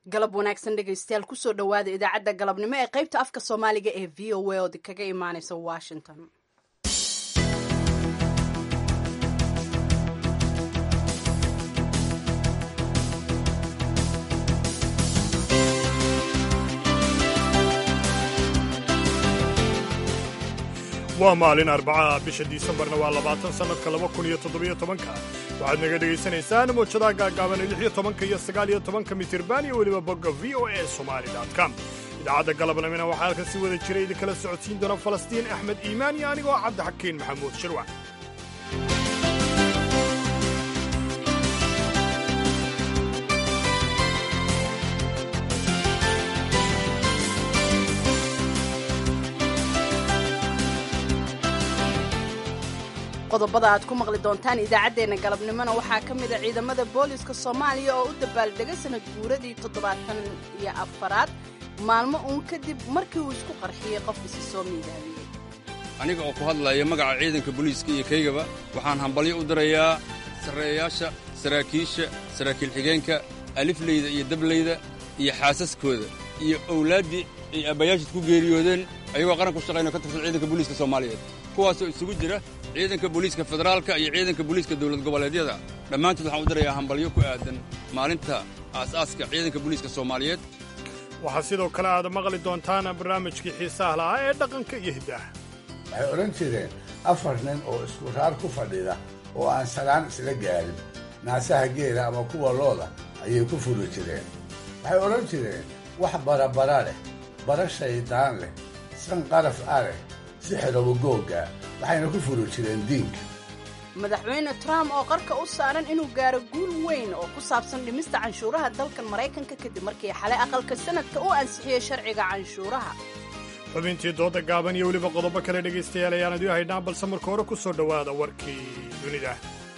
galab wanaagsan dhegaystayaal kusoo dhowaada idaacadda galabnimo ee qaybta afka soomaaliga ee v o a ood kaga imaaneysa washington waa maalin arbacaha bisha disembarna waa labaatan sannadka laba kun iyo toddobiyo tobanka waxaad naga dhegaysanaysaan mawjadaha gaagaaban lix iyo tobanka iyo sagaal iyo tobanka mitirban iyo weliba bogga v o a somali com idaacadda galabnimina waxaa halkan si wada jira idinkala socodsiin doona falastiin axmed iimaan iyo anigoo cabdixakiin maxamuud shirwac qodobada aad ku maqli doontaan idaacaddeenna galabnimona waxaa ka mida ciidamada booliska soomaaliya oo u dabaaldega sanad guuradii toddobaatan iyo afaraad maalmo uun kadib markii uu isku qarxiyey qof isi soo miidaamiyey aniga oo ku hadlaya magaca ciidanka booliiska iyo kaygaba waxaan hambalyo u dirayaa sarreeyayaasha saraakiisha saraakiil xigeenka alifleyda iyo dableyda iyo xaasaskooda iyo owlaaddii ay aabbayaashid ku geeriyoodeen ayagoo qaran ku shaqaynao ka tirsan ciidanka booliiska soomaaliyeed kuwaasoo isugu jira ciidanka booliiska federaalka iyo ciidanka booliiska dowlad goboleedyada dhammaantood waxaan u dirayaa hambalyo ku aadan maalinta aasaaska ciidanka booliiska soomaaliyeed waxaa sidoo kale aad maqli doontaan barnaamijkii xiisaha lahaa ee dhaqanka iyo hiddaha waxay odhan jireen afar nin oo isku raar ku fadhida oo aan salaan isla gaarin naasaha geela ama kuwa looda ayay ku furi jireen waxay odhan jireen wax barabara leh bara shaydaan leh san qaraf ah leh sixiroba googga waxayna ku furi jireen diinka madaxweyne trump oo qarka u saaran inuu gaaro guul weyn oo ku saabsan dhimista canshuuraha dalkan maraykanka kadib markii xalay aqalka sanadka u ansixiyey sharciga canshuuraha xubintii dooda gaaban iyo weliba qodobo kale dhegaystayaal ayaan idiin haynaa balse marka hore ku soo dhowaada warkii dunida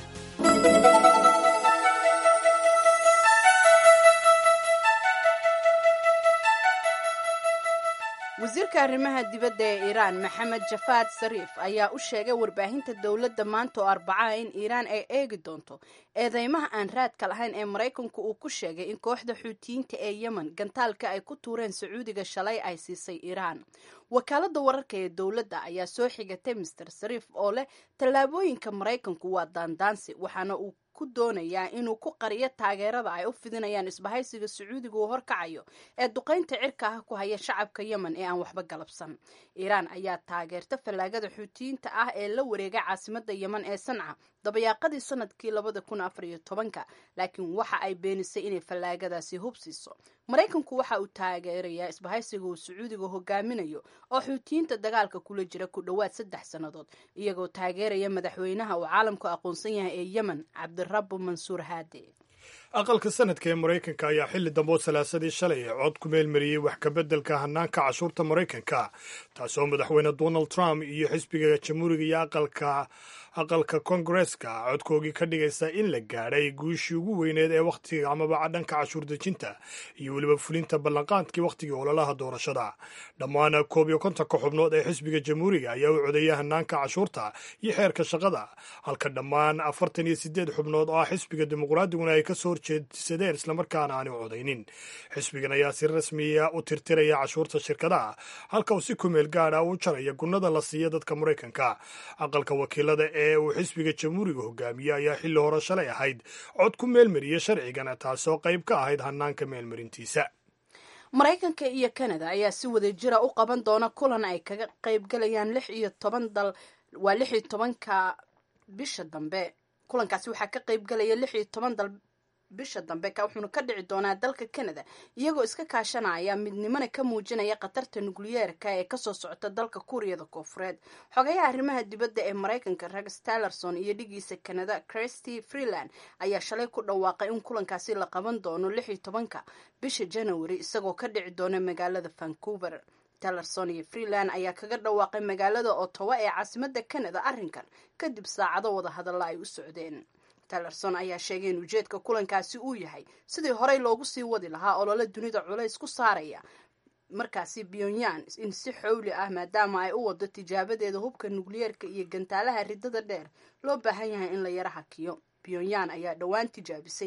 wasiirka arrimaha dibadda ee iiraan maxamed jafaad sariif ayaa u sheegay warbaahinta dowladda maanta oo arbacaha in iiraan ay eegi doonto eedeymaha aan raadka lahayn ee maraykanku uu ku sheegay in kooxda xuutiyiinta ee yemen gantaalka ay ku tuureen sacuudiga shalay ay siisay iiraan wakaaladda wararka ee dowladda ayaa soo xigatay master sariif oo leh tallaabooyinka maraykanku waa daandaansi waxaana uu ku doonayaa inuu ku qariyo taageerada ay u fidinayaan isbahaysiga sacuudiga uu horkacayo ee duqaynta cirka ah ku haya shacabka yemen ee aan waxba galabsan iiraan ayaa taageerta fallaagada xuutiyiinta ah ee la wareegay caasimada yemen ee sanca dabayaaqadii sanadkii labada kun afar iyo tobanka laakiin waxa ay beenisay inay fallaagadaasi hubsiiso maraykanku waxa uu taageerayaa isbahaysiga uu sacuudiga hogaaminayo oo xuutiyiinta dagaalka kula jira ku dhowaad saddex sannadood iyagoo taageeraya madaxweynaha uu caalamku aqoonsan yahay ee yemen cabdirabbu mansuur haade aqalka sanadka ee maraykanka ayaa xilli dambe oo salaasadii shalay cod ku meelmariyey wax kabeddelka hanaanka cashuurta maraykanka taasoo madaxweyne donald trump iyo xisbiga jamhuuriga iyo aqalka aqalka kongareska codkoogii ka dhigaysa in la gaadhay guushii ugu weyneed ee wakhtiga amaba dhanka cashuur dejinta iyo weliba fulinta ballanqaadkii wakhtigii ololaha doorashada dhammaan koob iyo kontonka xubnood ee xisbiga jamhuuriga ayaa u codeeya hanaanka cashuurta iyo xeerka shaqada halka dhammaan afartan iyo sideed xubnood oo ah xisbiga dimuqraadiguna ay kasoo horjeedsadeen islamarkaana aani codayn xisbigan ayaa si rasmiya u tirtiraya cashuurta shirkadaha halka uu si kumeel gaadha u jaraya gunnada la siiya dadka maraykanka aqalka wakiilada ee uu xisbiga jamhuuriga hogaamiye ayaa xilli hore shalay ahayd cod ku meelmariyey sharcigana taasoo qayb ka ahayd hanaanka meelmarintiisa maraykanka iyo kanada ayaa si wada jira u qaban doona kulan ay kaga qaybgalayaan lix iyo toban dal waa lix iyo tobanka bisha dambe kulankaasi waxaa ka qaybgalaya lix iyo toban dal bisha dambe wuxuuna ka dhici doonaa dalka canada iyagoo iska kaashanaya midnimona ka muujinaya khatarta nukliyeerka ee kasoo socota dalka kuuriyada koofureed xogayaha arrimaha dibadda ee maraykanka rex tillerson iyo dhigiisa canada christy freeland ayaa shalay ku dhawaaqay in kulankaasi la qaban doono lix iyo tobanka bisha january isagoo ka dhici doona magaalada vancouver tillerson iyo freeland ayaa kaga dhawaaqay magaalada ottawa ee caasimada canada arrinkan kadib saacado wada hadalla ay u socdeen tillerson ayaa sheegay in ujeedka kulankaasi uu yahay sidii horey loogu sii wadi lahaa olole dunida culays ku saaraya markaasi pyongyang in si xowli ah maadaama ay u wado tijaabadeeda hubka nukliyeerka iyo gantaalaha ridada dheer loo baahan yahay in la yara hakiyo pyongyang ayaa dhowaan tijaabisay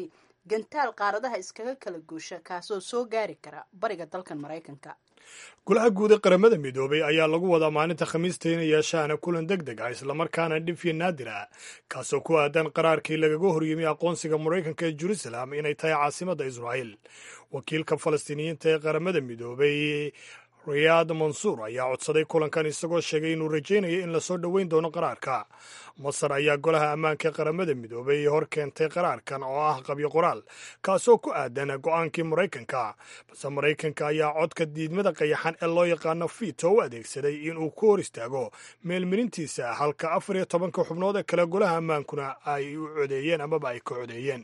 gantaal qaaradaha iskaga kala goosha kaasoo soo gaari kara bariga dalkan maraykanka golaha guud ee qaramada midoobay ayaa lagu wadaa maalinta khamiista inay yeeshaan kulan deg deg ah islamarkaana dhif iyo naadir ah kaasoo ku aadan qaraarkii lagaga horyimi aqoonsiga maraykanka ee jerusalem inay tahay caasimadda israa'iil wakiilka falastiiniyiinta ee qaramada midoobay riyaad mansuur ayaa codsaday kulankan isagoo sheegay inuu rajaynayo in lasoo dhoweyn doono qaraarka masar ayaa golaha ammaanka ee qaramada midoobay hor keentay qaraarkan oo ah qabyo qoraal kaasoo ku aadan go-aankii maraykanka balse maraykanka ayaa codka diidmada qayaxan ee loo yaqaano fito u adeegsaday inuu ku hor istaago meelmarintiisa halka afar iyo tobanka xubnood ee kale golaha ammaankuna ay u codeeyeen amaba ay ka codeeyeen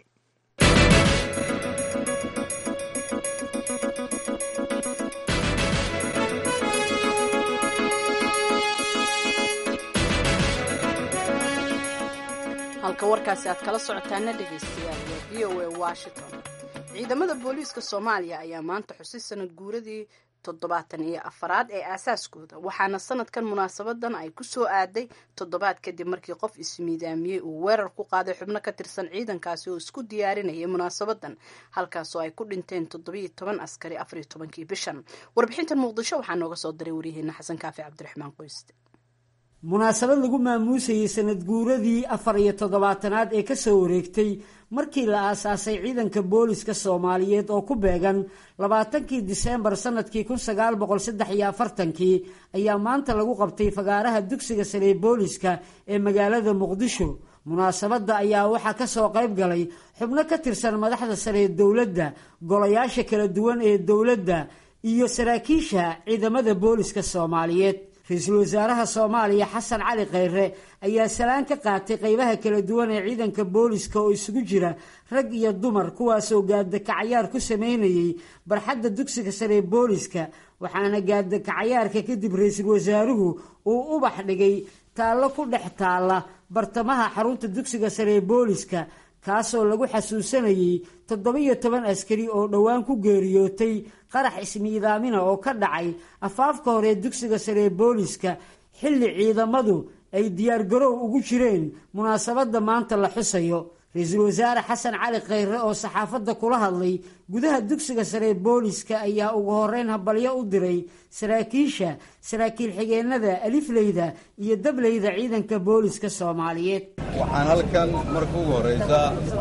halka warkaasi aad kala socotaana dhegaystayaal waa v o a washington ciidamada booliiska soomaaliya ayaa maanta xusay sanad guuradii toddobaatan iyo afaraad ee aasaaskooda waxaana sanadkan munaasabadan ay ku soo aaday toddobaad kadib markii qof ismiidaamiyey uu weerar ku qaaday xubno ka tirsan ciidankaasi oo isku diyaarinayay munaasabadan halkaasoo ay ku dhinteen toddobiyo toban askari afariyo tobankii bishan warbixintan muqdisho waxaa nooga soo diray waryaheena xasan kaafi cabdiraxmaan qoyste munaasabad lagu maamuusayey sanad guuradii afar iyo toddobaatanaad ee kasoo wareegtay markii la aasaasay ciidanka booliska soomaaliyeed oo ku beegan labaatankii diseembar sanadkii kun sagaal boqol saddex iyo afartankii ayaa maanta lagu qabtay fagaaraha dugsiga sare ee booliska ee magaalada muqdisho munaasabadda ayaa waxaa kasoo qayb galay xubno ka tirsan madaxda sare ee dowladda golayaasha kala duwan ee dowladda iyo saraakiisha ciidamada booliska soomaaliyeed ra-iisul wasaaraha soomaaliya xasan cali kheyre ayaa salaan ka qaatay qeybaha kala duwan ee ciidanka booliska oo isugu jira rag iyo dumar kuwaasoo gaadakacayaar ku sameynayay barxadda dugsiga sare ee booliska waxaana gaadakacayaarka kadib ra-iisul wasaaruhu uu ubax dhigay taallo ku dhex taalla bartamaha xarunta dugsiga sare ee booliska kaasoo lagu xasuusanayay toddobiyo toban askari oo dhowaan ku geeriyootay qarax ismiidaamina oo ka dhacay afaafka hore ee dugsiga sare ee booliska xilli ciidamadu ay diyaargarow ugu jireen munaasabadda maanta la xusayo ra-iisul wasaare xasan cali kheyre oo saxaafadda kula hadlay gudaha dugsiga sare ee booliska ayaa ugu horeyn habalyo u diray saraakiisha saraakiil xigeenada alifleyda iyo dableyda ciidanka booliska soomaaliyeed waxaan halkan marka ugu horraysa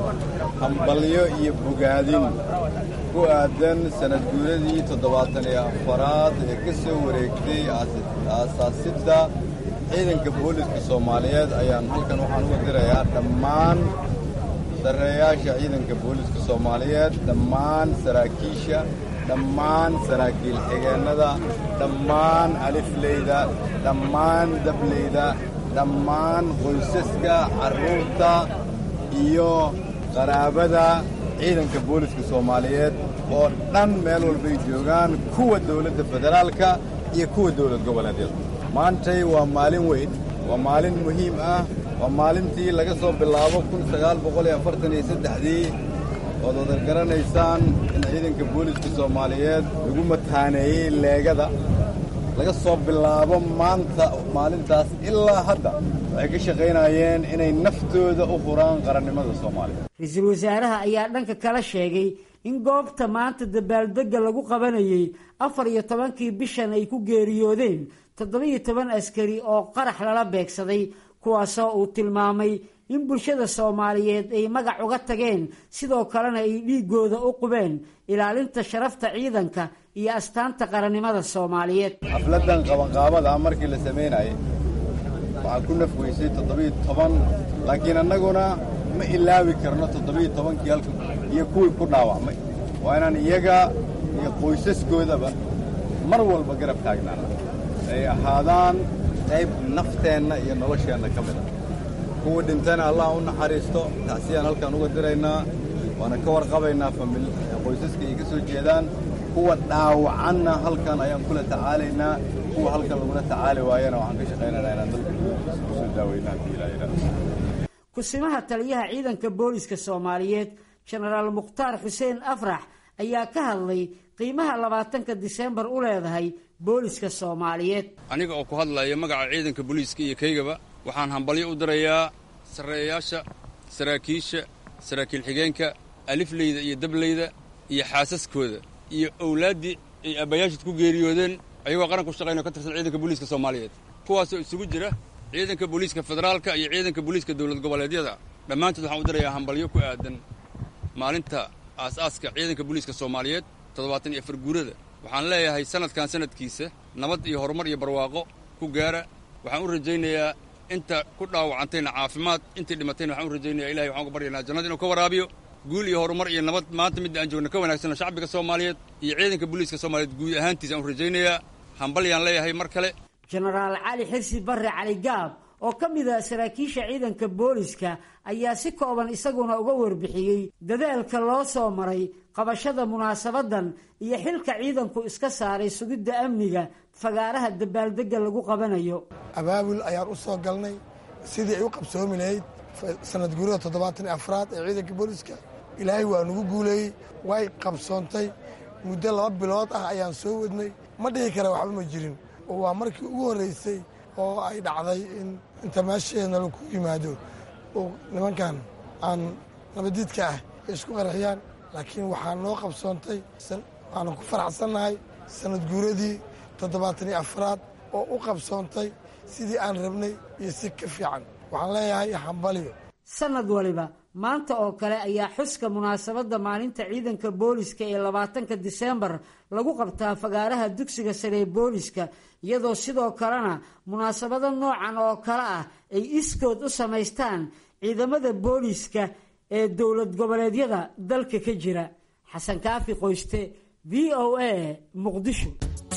hambalyo iyo bogaadin ku aadan sanad guuradii toddobaatan iyo afaraad ee ka soo wareegtay aasaasidda ciidanka booliska soomaaliyeed ayaan halkan waxaan uga dirayaa dhammaan sarreeyaasha ciidanka booliska soomaaliyeed dhammaan saraakiisha dhammaan saraakiil xigeennada dhammaan alifleyda dhammaan dableyda dhammaan qoysaska carruurta iyo qaraabada ciidanka booliska soomaaliyeed oo dhan meel walbay joogaan kuwa dowladda federaalka iyo kuwa dowlad goboleedyada maantay waa maalin weyn waa maalin muhiim ah waa maalintii laga soo bilaabo kun sagaal boqol iyo afartan iyo saddexdii ood wadar garanaysaan in ciidanka booliska soomaaliyeed lagu mataaneeyey leegada laga soo bilaabo maanta maalintaas ilaa hadda waxay ka shaqaynayeen inay naftooda u huraan qarannimada soomaaliya ra-iisul wasaaraha ayaa dhanka kala sheegay in goobta maanta dabaaldegga lagu qabanayay afar iyo tobankii bishan ay ku geeriyoodeen toddobiyo toban askari oo qarax lala beegsaday kuwaasoo uu tilmaamay in bulshada soomaaliyeed ay magac uga tageen sidoo kalena ay dhiiggooda u qubeen ilaalinta sharafta ciidanka iyo astaanta qarannimada soomaaliyeed xafladdan qabanqaabada markii la samaynayay waxaa ku nafweysay toddobiyo toban laakiin annaguna ma ilaawi karno toddobiyo tobankii halka iyo kuwii ku dhaawacmay waa inaan iyaga iyo qoysaskoodaba mar walba garab taagnaana ay ahaadaan qayb nafteenna iyo nolosheenna ka mid a kuwa dhintana allah u naxariisto tacsiyaan halkaan uga diraynaa waana ka warqabaynaa qoysaska ay ka soo jeedaan kuwa dhaawacanna halkan ayaan kula tacaalaynaa kuwa halkan lagula tacaali waayana waxaan ka shaqaynaynaa inaan dalka kusoo daaweynaa hadii ilaa ilaa kusimaha taliyaha ciidanka booliska soomaaliyeed jenaraal mukhtaar xuseen afrax ayaa ka hadlay qiimaha labaatanka diseembar u leedahay booliska soomaaliyeed aniga oo ku hadlaya magaca ciidanka booliiska iyo kaygaba waxaan hambalyo u dirayaa sarreeyaasha saraakiisha saraakiil xigeenka alifleyda iyo dableyda iyo xaasaskooda iyo owlaaddii ay aabbayaashid ku geeriyoodeen ayagoo qaran ku shaqaynao ka tirsan ciidanka booliiska soomaaliyeed kuwaasoo isugu jira ciidanka booliiska federaalka iyo ciidanka booliiska dowlad goboleedyada dhammaantood waxaan u dirayaa hambalyo ku aadan maalinta aas-aaska ciidanka booliiska soomaaliyeed toddobaatan iyo afar guurada waxaan leeyahay sanadkan sanadkiisa nabad iyo horumar iyo barwaaqo ku gaara waxaan u rajaynayaa inta ku dhaawacantayna caafimaad intii dhimatayna waxaan u rajaynayaa ilahay waxaan uga baryanaa jannada inuu ka waraabiyo guul iyo horumar iyo nabad maanta midda aan joogna ka wanaagsanna shacbiga soomaaliyeed iyo ciidanka booliiska soomaaliyeed guud ahaantiisa aan u rajaynayaa hambalyaan leeyahay mar kale jenaraal cali xirsi barre cali gaab oo ka mid a saraakiisha ciidanka booliska ayaa si kooban isaguna uga warbixiyey dadaalka loo soo maray qabashada munaasabadan iyo xilka ciidanku iska saaray sugidda amniga fagaaraha dabaaldegga lagu qabanayo abaabul ayaan u soo galnay sidii ay u qabsoomi lahayd sanad guurada toddobaatan iyo afraad ee ciidanka booliska ilaahay waa nagu guuleeyey way qabsoontay muddo laba bilood ah ayaan soo wadnay ma dhihi kara waxba ma jirin oo waa markii ugu horraysay oo ay dhacday in inta meesheedna laku yimaado oo nimankan aan nabadiidka ah ay isku qaraxiyaan laakiin waxaa noo qabsoontay waxaanu ku faraxsannahay sanad guuradii toddobaatan iyo afraad oo u qabsoontay sidii aan rabnay iyo si ka fiican waxaan leeyahay hambalyo sanad waliba maanta oo kale ayaa xuska munaasabadda maalinta ciidanka booliska ee labaatanka diseembar lagu qabtaa fagaaraha dugsiga sare ee booliska iyadoo sidoo kalena munaasabado noocan oo kale ah ay iskood u samaystaan ciidamada booliska ee dowlad goboleedyada dalka ka jira xasan kaafi qoyste v o a muqdisho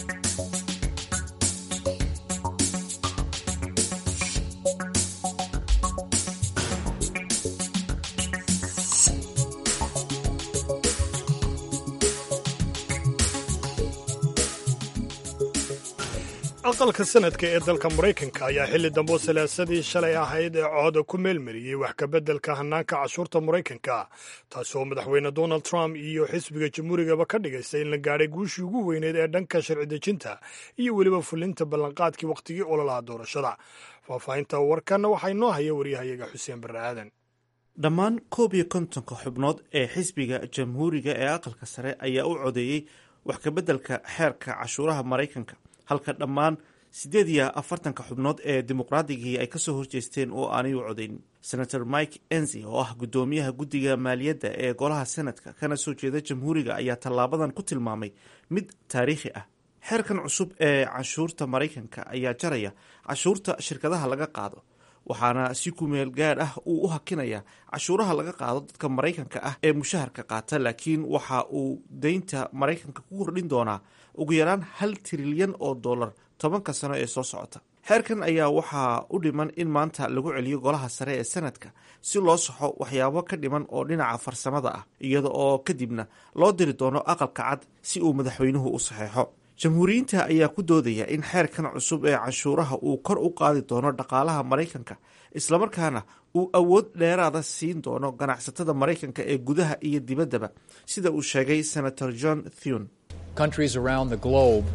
aqalka sanadka ee dalka maraykanka ayaa xilli dambo salaasadii shalay ahayd ee cooda ku meelmariyey wax kabeddelka hannaanka cashuurta maraykanka taasoo madaxweyne donald trump iyo xisbiga jamhuurigaba ka dhigaysa in la gaadhay guushii ugu weyneyd ee dhanka sharci dejinta iyo weliba fulinta ballanqaadkii wakhtigii ololaha doorashada faahfaahinta warkanna waxaa inoo haya waryahayaga xuseen barre aadan dhammaan koob iyo kontonka xubnood ee xisbiga jamhuuriga ee aqalka sare ayaa u codeeyey wax kabeddelka xeerka cashuuraha maraykanka halka dhammaan siddeed iyo afartanka xubnood ee dimuqraadigii ay kasoo horjeesteen oo aanay u codayn senator mike enzi oo ah guddoomiyaha guddiga maaliyadda ee golaha senadka kana soo jeeda jamhuuriga ayaa tallaabadan ku tilmaamay mid taariikhi ah xeerkan cusub ee canshuurta maraykanka ayaa jaraya cashuurta shirkadaha laga qaado waxaana si kumeel gaadh ah uu u hakinaya cashuuraha laga qaado dadka maraykanka ah ee mushaharka qaata laakiin waxa uu deynta maraykanka ku kordhin doonaa ugu yaraan hal trilyan oo dollar tobanka sano ee soo socota xeerkan ayaa waxaa u dhiman in maanta lagu celiyo golaha sare ee sanadka si loo saxo waxyaabo ka dhiman oo dhinaca farsamada ah iyada oo kadibna loo diri doono aqalka cad si uu madaxweynuhu u saxeexo jamhuuriyiinta ayaa ku doodaya in xeerkan cusub ee canshuuraha uu kor u qaadi doono dhaqaalaha maraykanka islamarkaana uu awood dheeraada siin doono ganacsatada maraykanka ee gudaha iyo dibaddaba sida uu sheegay senator john thune countries around the globe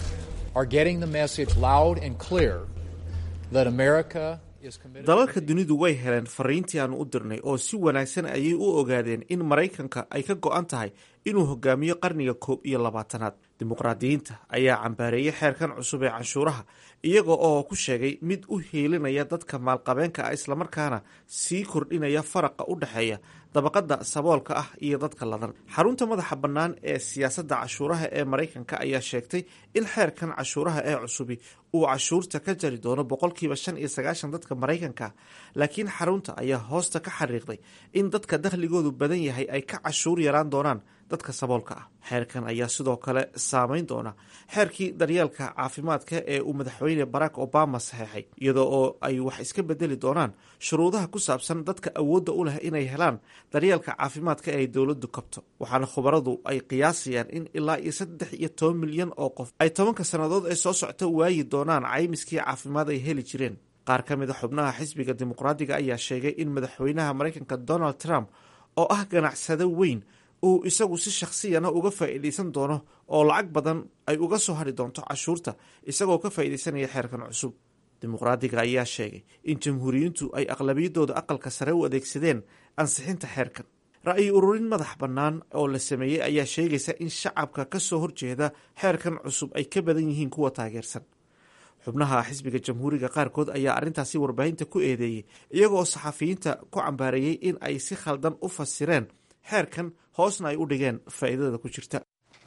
are getting the message loud and clear that America is committed dalalka dunidu way heleen fariintii aanu u dirnay oo si wanaagsan ayay u ogaadeen in maraykanka ay ka go-an tahay inuu hogaamiyo qarniga koob iyo labaatanaad dimuqraadiyiinta ayaa cambaareeyey xeerkan cusub ee canshuuraha iyaga oo ku sheegay mid u hiilinaya dadka maalqabeenka ah islamarkaana sii kordhinaya faraqa u dhexeeya dabaqada saboolka ah iyo dadka ladan xarunta madaxa bannaan ee siyaasadda cashuuraha ee maraykanka ayaa sheegtay in xeerkan cashuuraha ee cusubi uu cashuurta ka jari doono boqolkiiba shan iyo sagaashan dadka maraykanka laakiin xarunta ayaa hoosta ka xariiqday in dadka dakhligoodu badan yahay ay ka cashuur yaraan doonaan dadka saboolka ah xeerkan ayaa sidoo kale saameyn doona xeerkii daryeelka caafimaadka ee uu madaxweyne barack obama saxeexay iyadoo oo ay wax iska bedeli doonaan shuruudaha ku saabsan dadka awoodda u leh inay helaan daryeelka caafimaadka ee ay dowladdu kabto waxaana khubaradu ay qiyaasayaan in ilaa iyo saddex iyo toban milyan oo qof ay tobanka sannadood ee soo socta waayi doonaan caymiskii caafimaad ay heli jireen qaar ka mid a xubnaha xisbiga dimuqraadiga ayaa sheegay in madaxweynaha maraykanka donald trump oo ah ganacsado weyn uu isagu si shakhsiyana uga faa'iidaysan doono oo lacag badan ay uga soo hadhi doonto cashuurta isagoo ka faa'iidaysanaya xeerkan cusub dimuqraadiga ayaa sheegay in jamhuuriyiintu ay aqlabiyadooda aqalka sare u adeegsadeen ansixinta xeerkan ra'yi ururin madax bannaan oo la sameeyey ayaa sheegaysa in shacabka ka soo horjeeda xeerkan cusub ay ka badan yihiin kuwa taageersan xubnaha xisbiga jamhuuriga qaarkood ayaa arrintaasi warbaahinta ku eedeeyey iyagoo saxafiyiinta ku cambaareeyey in ay si khaldan u fasireen xeerkan hoosna ay u dhigeen faa'iidada ku jirta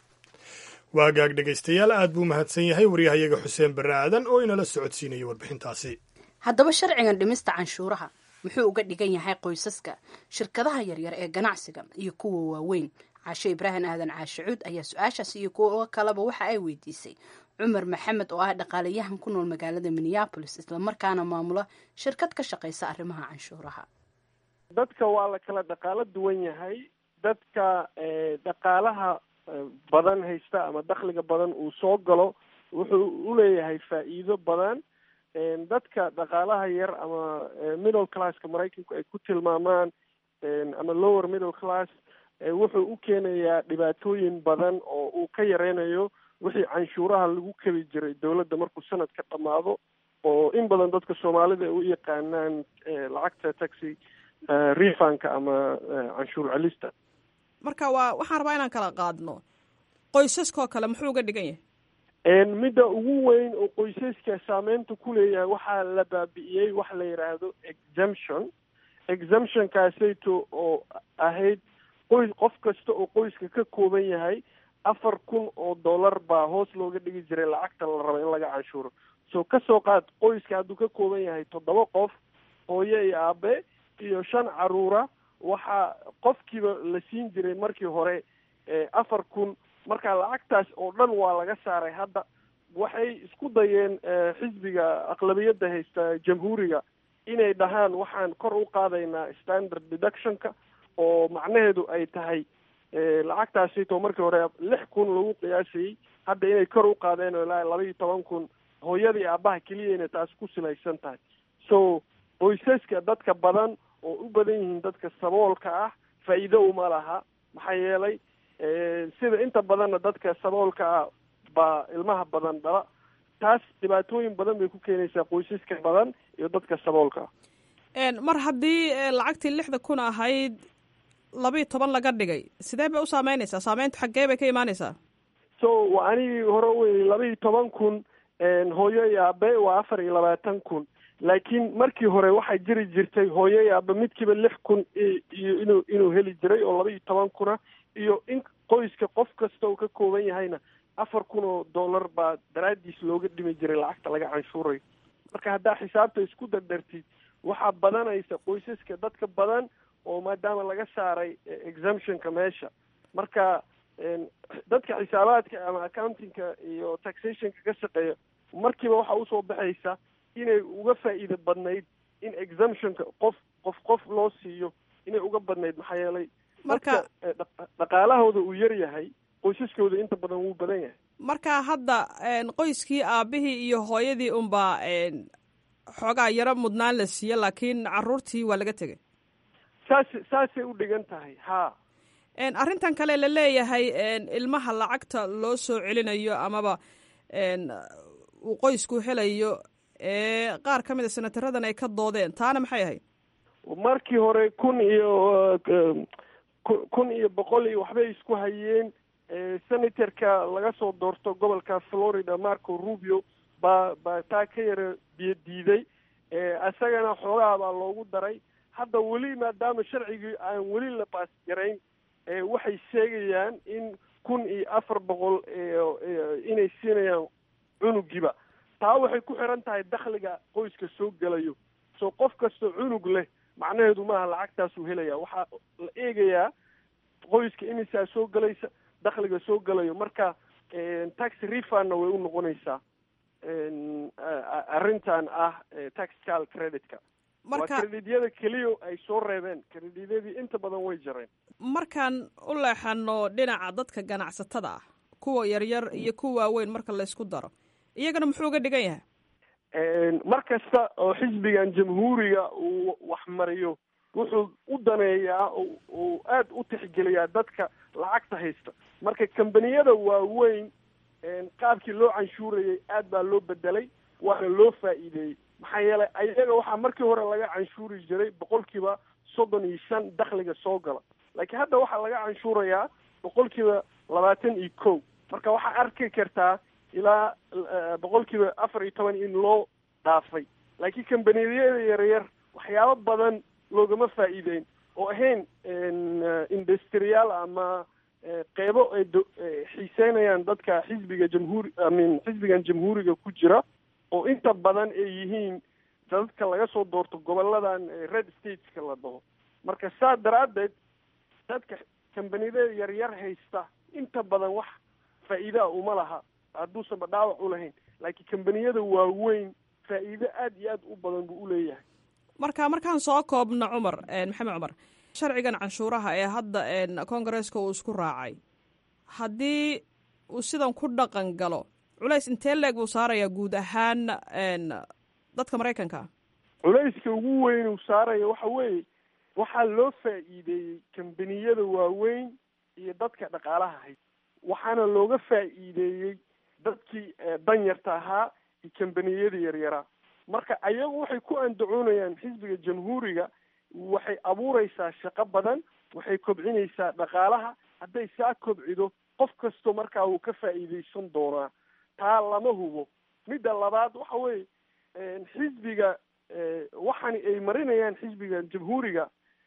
waagaag dhegaystayaal aad buu mahadsan yahay waryahayaga xuseen barre aadan oo inala socodsiinaya warbixintaasi haddaba sharcigan dhimista canshuuraha muxuu uga dhigan yahay qoysaska shirkadaha yaryar ee ganacsiga iyo kuwa waaweyn caashe ibraahim aadan caashicuud ayaa su-aashaas iyo kuwo kaleba waxa ay weydiisay cumar maxamed oo ah dhaqaalayahan ku nool magaalada minneabolis islamarkaana maamula shirkad ka shaqaysa arrimaha canshuuraha dadka waa la kala dhaqaalo duwan yahay dadka dhaqaalaha badan haysta ama dakhliga badan uu soo galo wuxuu uleeyahay faa'iido badan dadka dhaqaalaha yar ama middle classka maraykanku ay ku tilmaamaan ama lower middle class wuxuu u keenayaa dhibaatooyin badan oo uu ka yareynayo wixii canshuuraha lagu kebi jiray dowladda markuu sanadka dhammaado oo in badan dadka soomaalida ay u yaqaanaan lacagta taxi refanka ama canshuur celista marka waa waxaan rabaa inaan kala qaadno qoysaskoo kale muxuu uga dhigan yahay midda ugu weyn oo qoysaska saameynta ku leeyahay waxaa la baabi'iyey wax la yidhaahdo exemption exemptionkaasayto oo ahayd qoys qof kasta oo qoyska ka kooban yahay afar kun oo dollar baa hoos looga dhigi jiray lacagta la rabo in laga canshuuro so kasoo qaad qoyska hadduu ka kooban yahay toddoba qof hooyo iyo aabe iyo shan caruura waxaa qofkiiba la siin jiray markii hore afar kun marka lacagtaas oo dhan waa laga saaray hadda waxay isku dayeen xisbiga aqlabiyadda haysta jamhuuriga inay dhahaan waxaan kor u qaadaynaa standard deductionka oo macnaheedu ay tahay lacagtaasito markii hore lix kun lagu qiyaasayey hadda inay kor u qaadeen oo ilaa laba iyo toban kun hooyadii aabaha keliyayna taas ku silaysan tahay so qoysaska dadka badan oo u badan yihiin dadka saboolka ah faa'iido uma laha maxaa yeelay sida inta badanna dadka saboolka ah baa ilmaha badan dhala taas dhibaatooyin badan bay ku keenaysaa qoysaska badan iyo dadka saboolka ah mar haddii lacagtii lixda kun ahayd labiiyo toban laga dhigay sidee bay u saameynaysaa saameyntu xaggee bay ka imaanaysaa so waa anigii hore wey labaiyo toban kun hooyo iyo aabe waa afar iyo labaatan kun laakiin markii hore waxaa jiri jirtay hooyo iyo aabe midkiiba lix kun iyo inuu inuu heli jiray oo laba iyo toban kuna iyo in qoyska qof kasta uu ka kooban yahayna afar kun oo dollar baa daraadiis looga dhimi jiray lacagta laga canshuurayo marka haddaa xisaabta isku dardartid waxaa badanaysa qoysaska dadka badan oo maadaama laga saaray exemptionka meesha marka dadka xisaabaadka ama accountingka iyo taxationka ka shaqeeya markiiba waxaa usoo baxaysa inay uga faa'iida badnayd in exemptionka qof qof qof loo siiyo inay uga badnayd maxaa yeelay marka dhaqaalahooda uu yar yahay qoysaskooda inta badan wuu badan yahay marka hadda qoyskii aabihii iyo hooyadii unbaa xoogaa yaro mudnaan la siiye laakiin caruurtii waa laga tegay saas saasay u dhigan tahay ha arrintan kale la leeyahay ilmaha lacagta loo soo celinayo amaba uu qoysku helayo ee qaar ka mid a senataradan ay ka doodeen taana maxay ahayd markii hore kun iyo kun iyo boqol iyo waxbay isku hayeen senatorka laga soo doorto gobolka florida marco rubio baa baa taa ka yara biyo diiday isagana xoogaha baa loogu daray hadda weli maadaama sharcigii aan weli la baas garayn waxay sheegayaan in kun iyo afar boqol inay siinayaan cunugiiba taa waxay ku xiran tahay dakhliga qoyska soo gelayo so qof kastoo cunug leh macnaheedu maaha lacagtaasuu helaya waxaa la eegayaa qoyska imisaa soo gelaysa dakhliga soo gelayo marka tax refundna way u noqonaysaa arrintan ah taxcal creditka waa credityada keliya ay soo reebeen credityadii inta badan way jareen markaan u leexano dhinaca dadka ganacsatada ah kuwa yaryar iyo kuwa waaweyn marka laysku daro iyagana muxuu uga dhigan yahay mar kasta oo xisbigan jamhuuriga uu waxmariyo wuxuu u daneeyaa uu aad u tixgeliyaa dadka lacagta haysta marka kambaniyada waaweyn qaabkii loo canshuurayay aad baa loo bedelay waana loo faa'iideeyey maxaa yeelay ayaga waxaa markii hore laga canshuuri jiray boqolkiiba soddon iyo shan dakhliga soo gala laakiin hadda waxaa laga canshuurayaa boqolkiiba labaatan iyo kow marka waxaa arki kartaa ilaa boqolkiiba afar iyo toban in loo dhaafay laakiin kambaniyada yaryar waxyaabo badan loogama faa'iideyn oo ahayn industriyaal ama qeybo ay xiiseynayaan dadka xisbiga jamhuuri amin xisbigan jamhuuriga ku jira oo inta badan ay yihiin dadka laga soo doorto goboladan red stateska la dhaho marka saa daraaddeed dadka kambaniyada yaryar haysta inta badan wax faa'iidaa uma laha hadduusanba dhaawac u lahayn laakiin kambaniyada waaweyn faa'iido aada iyo aad u badan buu uleeyahay marka markaan soo koobno cumar maxamed cumar sharcigan canshuuraha ee hadda congaresska uu isku raacay haddii uu sidan ku dhaqan galo culays intee leeg buu saarayaa guud ahaan dadka maraykanka culayska ugu weyn uu saaraya waxa weeye waxaa loo faa'iideeyey kambaniyada waaweyn iyo dadka dhaqaalaha hay waxaana looga faa'iideeyey dadkii danyarta ahaa iyo kambaniyada yaryaraa marka ayagu waxay ku andacoonayaan xisbiga jamhuuriga waxay abuureysaa shaqo badan waxay kobcinaysaa dhaqaalaha hadday saa kobcido qof kasto markaa wuu ka faa'iideysan doonaa taa lama hubo midda labaad waxa weeye xisbiga waxani ay marinayaan xisbiga jamhuuriga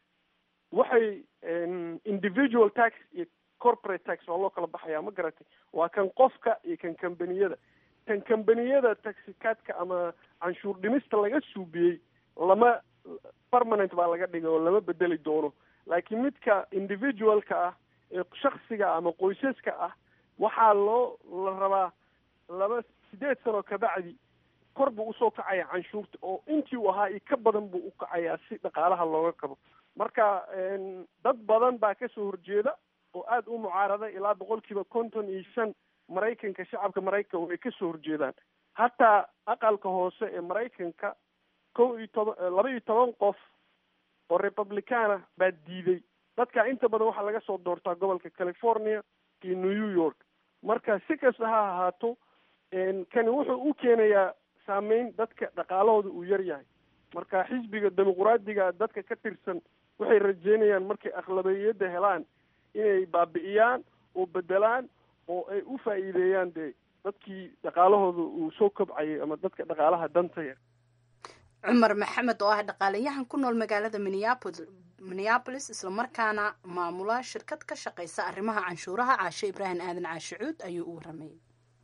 waxay individual tax iyo corporate tax waa loo kala baxayaa ma garatay waa kan qofka iyo kan kambaniyada kan kambaniyada taxikaadka ama canshuur dhimista laga suubiyey lama permanent baa laga dhigay oo lama bedeli doono laakiin midka individualka ah ee shaksiga ama qoysaska ah waxaa loo la rabaa laba sideed sano kabacdi kor buu usoo kacaya canshuurta oo intii uu ahaa iyo ka badan buu u kacayaa si dhaqaalaha looga kabo marka dad badan baa kasoo horjeeda oo aada u mucaarada ilaa boqolkiiba konton iyo shan maraykanka shacabka maraykanka way kasoo horjeedaan hataa aqalka hoose ee maraykanka kow iyo toban laba iyo toban qof oo republicana baa diiday dadka inta badan waxaa laga soo doortaa gobolka california iyo new york marka si kasta ha ahaato kani wuxuu u keenayaa saameyn dadka dhaqaalahooda uu yar yahay marka xisbiga dimuquraadiga dadka ka tirsan waxay rajeynayaan markay akhlabiyadda helaan inay baabi'iyaan oo bedelaan oo ay u faa'iideeyaan dee dadkii dhaqaalahooda uu soo kobcayay ama dadka dhaqaalaha danta yar cumar maxamed oo ah dhaqaalayahan ku nool magaalada minneapolis minneabolis islamarkaana maamula shirkad ka shaqaysa arrimaha canshuuraha caashe ibraahim aadan caashicuud ayuu u waramayay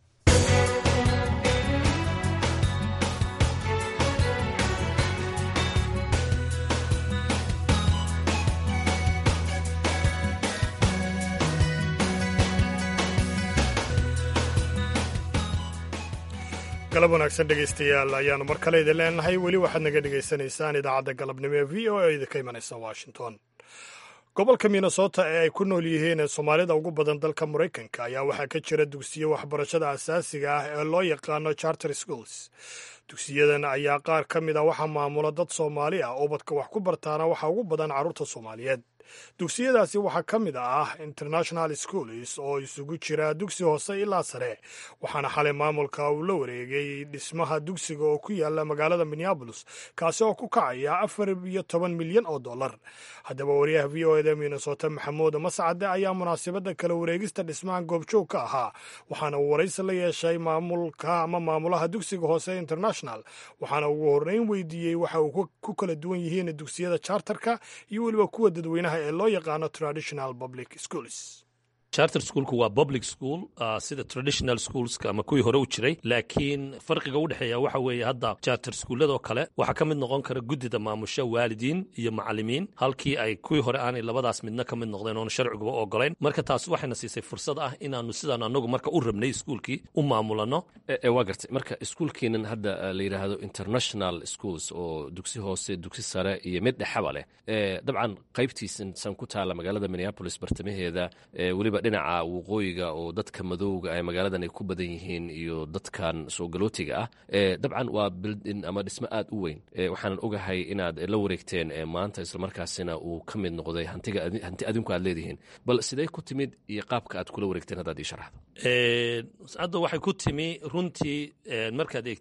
galab wanaagsan dhegaystayaal ayaanu mar kale idin leenahay weli waxaad naga dhegaysanaysaan idaacadda galabnimo ee v o a idinka imanaysa washington gobolka minnesota ee ay ku nool yihiin soomaalida ugu badan dalka maraykanka ayaa waxaa ka jira dugsiyo waxbarashada asaasiga ah ee loo yaqaano charter schools dugsiyadan ayaa qaar ka mid a waxaa maamula dad soomaali ah ubadka wax ku bartaana waxaa ugu badan carruurta soomaaliyeed dugsiyadaasi waxaa ka mid ah international schools oo isugu jira dugsi hoose ilaa sare waxaana xalay maamulka uu la wareegay dhismaha dugsiga oo ku yaala magaalada minneabolis kaasi oo ku kacaya afar iyo toban milyan oo dollar haddaba wariyaha v o eda minnesota maxamuud mascade ayaa munaasabadda kala wareegista dhismaha goobjoog ka ahaa waxaana uu waraysi la yeeshay maamulka ama maamulaha dugsiga hoose international waxaana ugu horreyn weydiiyey waxa uu ku kala duwan yihiin dugsiyada charterka iyo weliba kuwa dadweynaha ee loo yaqaano traditional public schools charter schoolku waa public school uh, sida traditional schoolska ama kuwii hore u jiray laakiin farqiga u dhexeeya waxa weeye hadda charter schooladoo kale waxaa ka mid noqon kara guddida maamusha waalidiin iyo macalimiin halkii ay kuwii hore aanay labadaas midna ka mid noqdeen oona sharciguba ogolayn marka taas waxayna siisay fursad ah inaanu sidaan anagu marka u rabnay iskuulkii u maamulano waa gartay marka iskuulkiinan hadda la yidhaahdo international schools oo dugsi hoose dugsi sare iyo mid dhexaba leh dabcan qaybtiisan san ku taala magaalada minneapolis bartamaheeda weliba dhinaca waqooyiga oo dadka madowga ee magaaladan ay ku badan yihiin iyo dadkan soo galootiga ah dabcan waa bildin ama dhismo aad u weyn waxaanan ogahay inaad la wareegteen maanta islamarkaasina uu ka mid noqday hanti adinku aad leedihiin bal sidee ku timid iyo qaabka aad kula wareegteen haddaad ii sharaxdo hadda waxay ku timi runtii markaad eegtid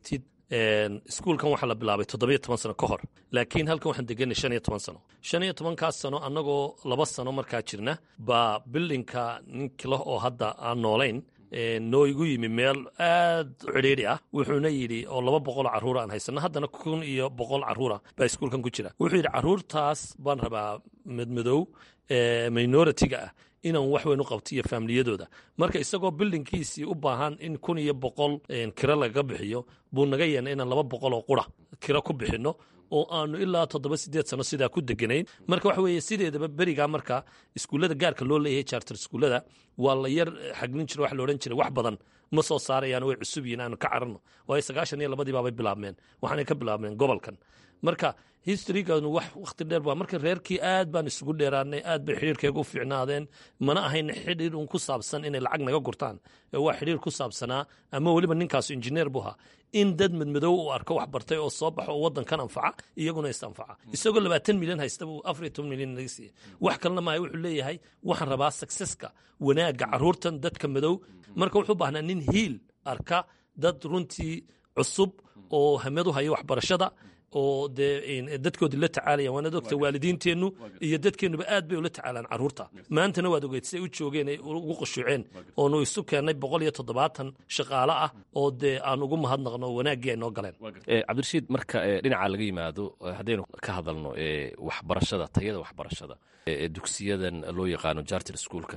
iskuulkan waxaa la bilaabay toddobiyo toban sano ka hor laakiin halkan waxaan deganay shan iyo toban sano shan iyo tobankaas sano annagoo laba sano markaa jirna baa bildinka ninkila oo hadda aan noolayn noo igu yimi meel aad u cidhiidhi ah wuxuuna yidhi oo laba boqoloo carruura aan haysano haddana kun iyo boqol carruura baa iskuulkan ku jira wuxuu yidhi carruurtaas baan rabaa madmadow minoritiga ah inaan wax weyn u qabto iyo faamiliyadooda marka isagoo bildinkiisii u baahan in kun iyo boqol kiro lagaga bixiyo buu naga yeena inaan laba boqol oo qura kiro ku bixinno oo aanu ilaa toddoba sideed sano sidaa ku deganayn marka waxa weeye sideedaba berigaa marka iskuullada gaarka loo leeyahay charter iskuullada waa la yar xaglin jira wax la odhan jiray wax badan ma soo saarayaan way cusub yihiin aanu ka cararno waayo sagaashan iyo labadii baabay bilaabmeen waxaanay ka bilaabmeen gobolkan marka historyganu wax wakhti dheer baa marka reerkii aad baan isugu dheeraanay aad bay xidhiirkeega u fiicnaadeen mana ahayn xidhiir un ku saabsan inay lacag naga gurtaan ee waa xidhiir ku saabsanaa ama weliba ninkaasu injineer buu ahaa in dad madmadow uu arko wax bartay oo soo baxo oo waddankan anfaca iyaguna is anfaca isagoo labaatan milyan haysta buu afar iyo toban milyan naga siiyey wax kalena maayo wuxuu leeyahay waxaan rabaa successka wanaagga carruurtan dadka madow marka wuxuu baahnaa nin hiil arka dad runtii cusub oo hamadu haya waxbarashada oo dee dadkoodii la tacaalaya waanaad ogta waalidiinteennu iyo dadkeennuba aad bay ula tacaalaan carruurta maantana waad ogeyd siday u joogeen ay ugu qushuuceen oonu isu keennay boqol iyo toddobaatan shaqaale ah oo dee aan ugu mahadnaqno wanaaggii ay noo galeen cabdirashiid marka dhinaca laga yimaado haddaynu ka hadalno waxbarashada tayada waxbarashada dugsiyadan loo yaqaano jarter schoolka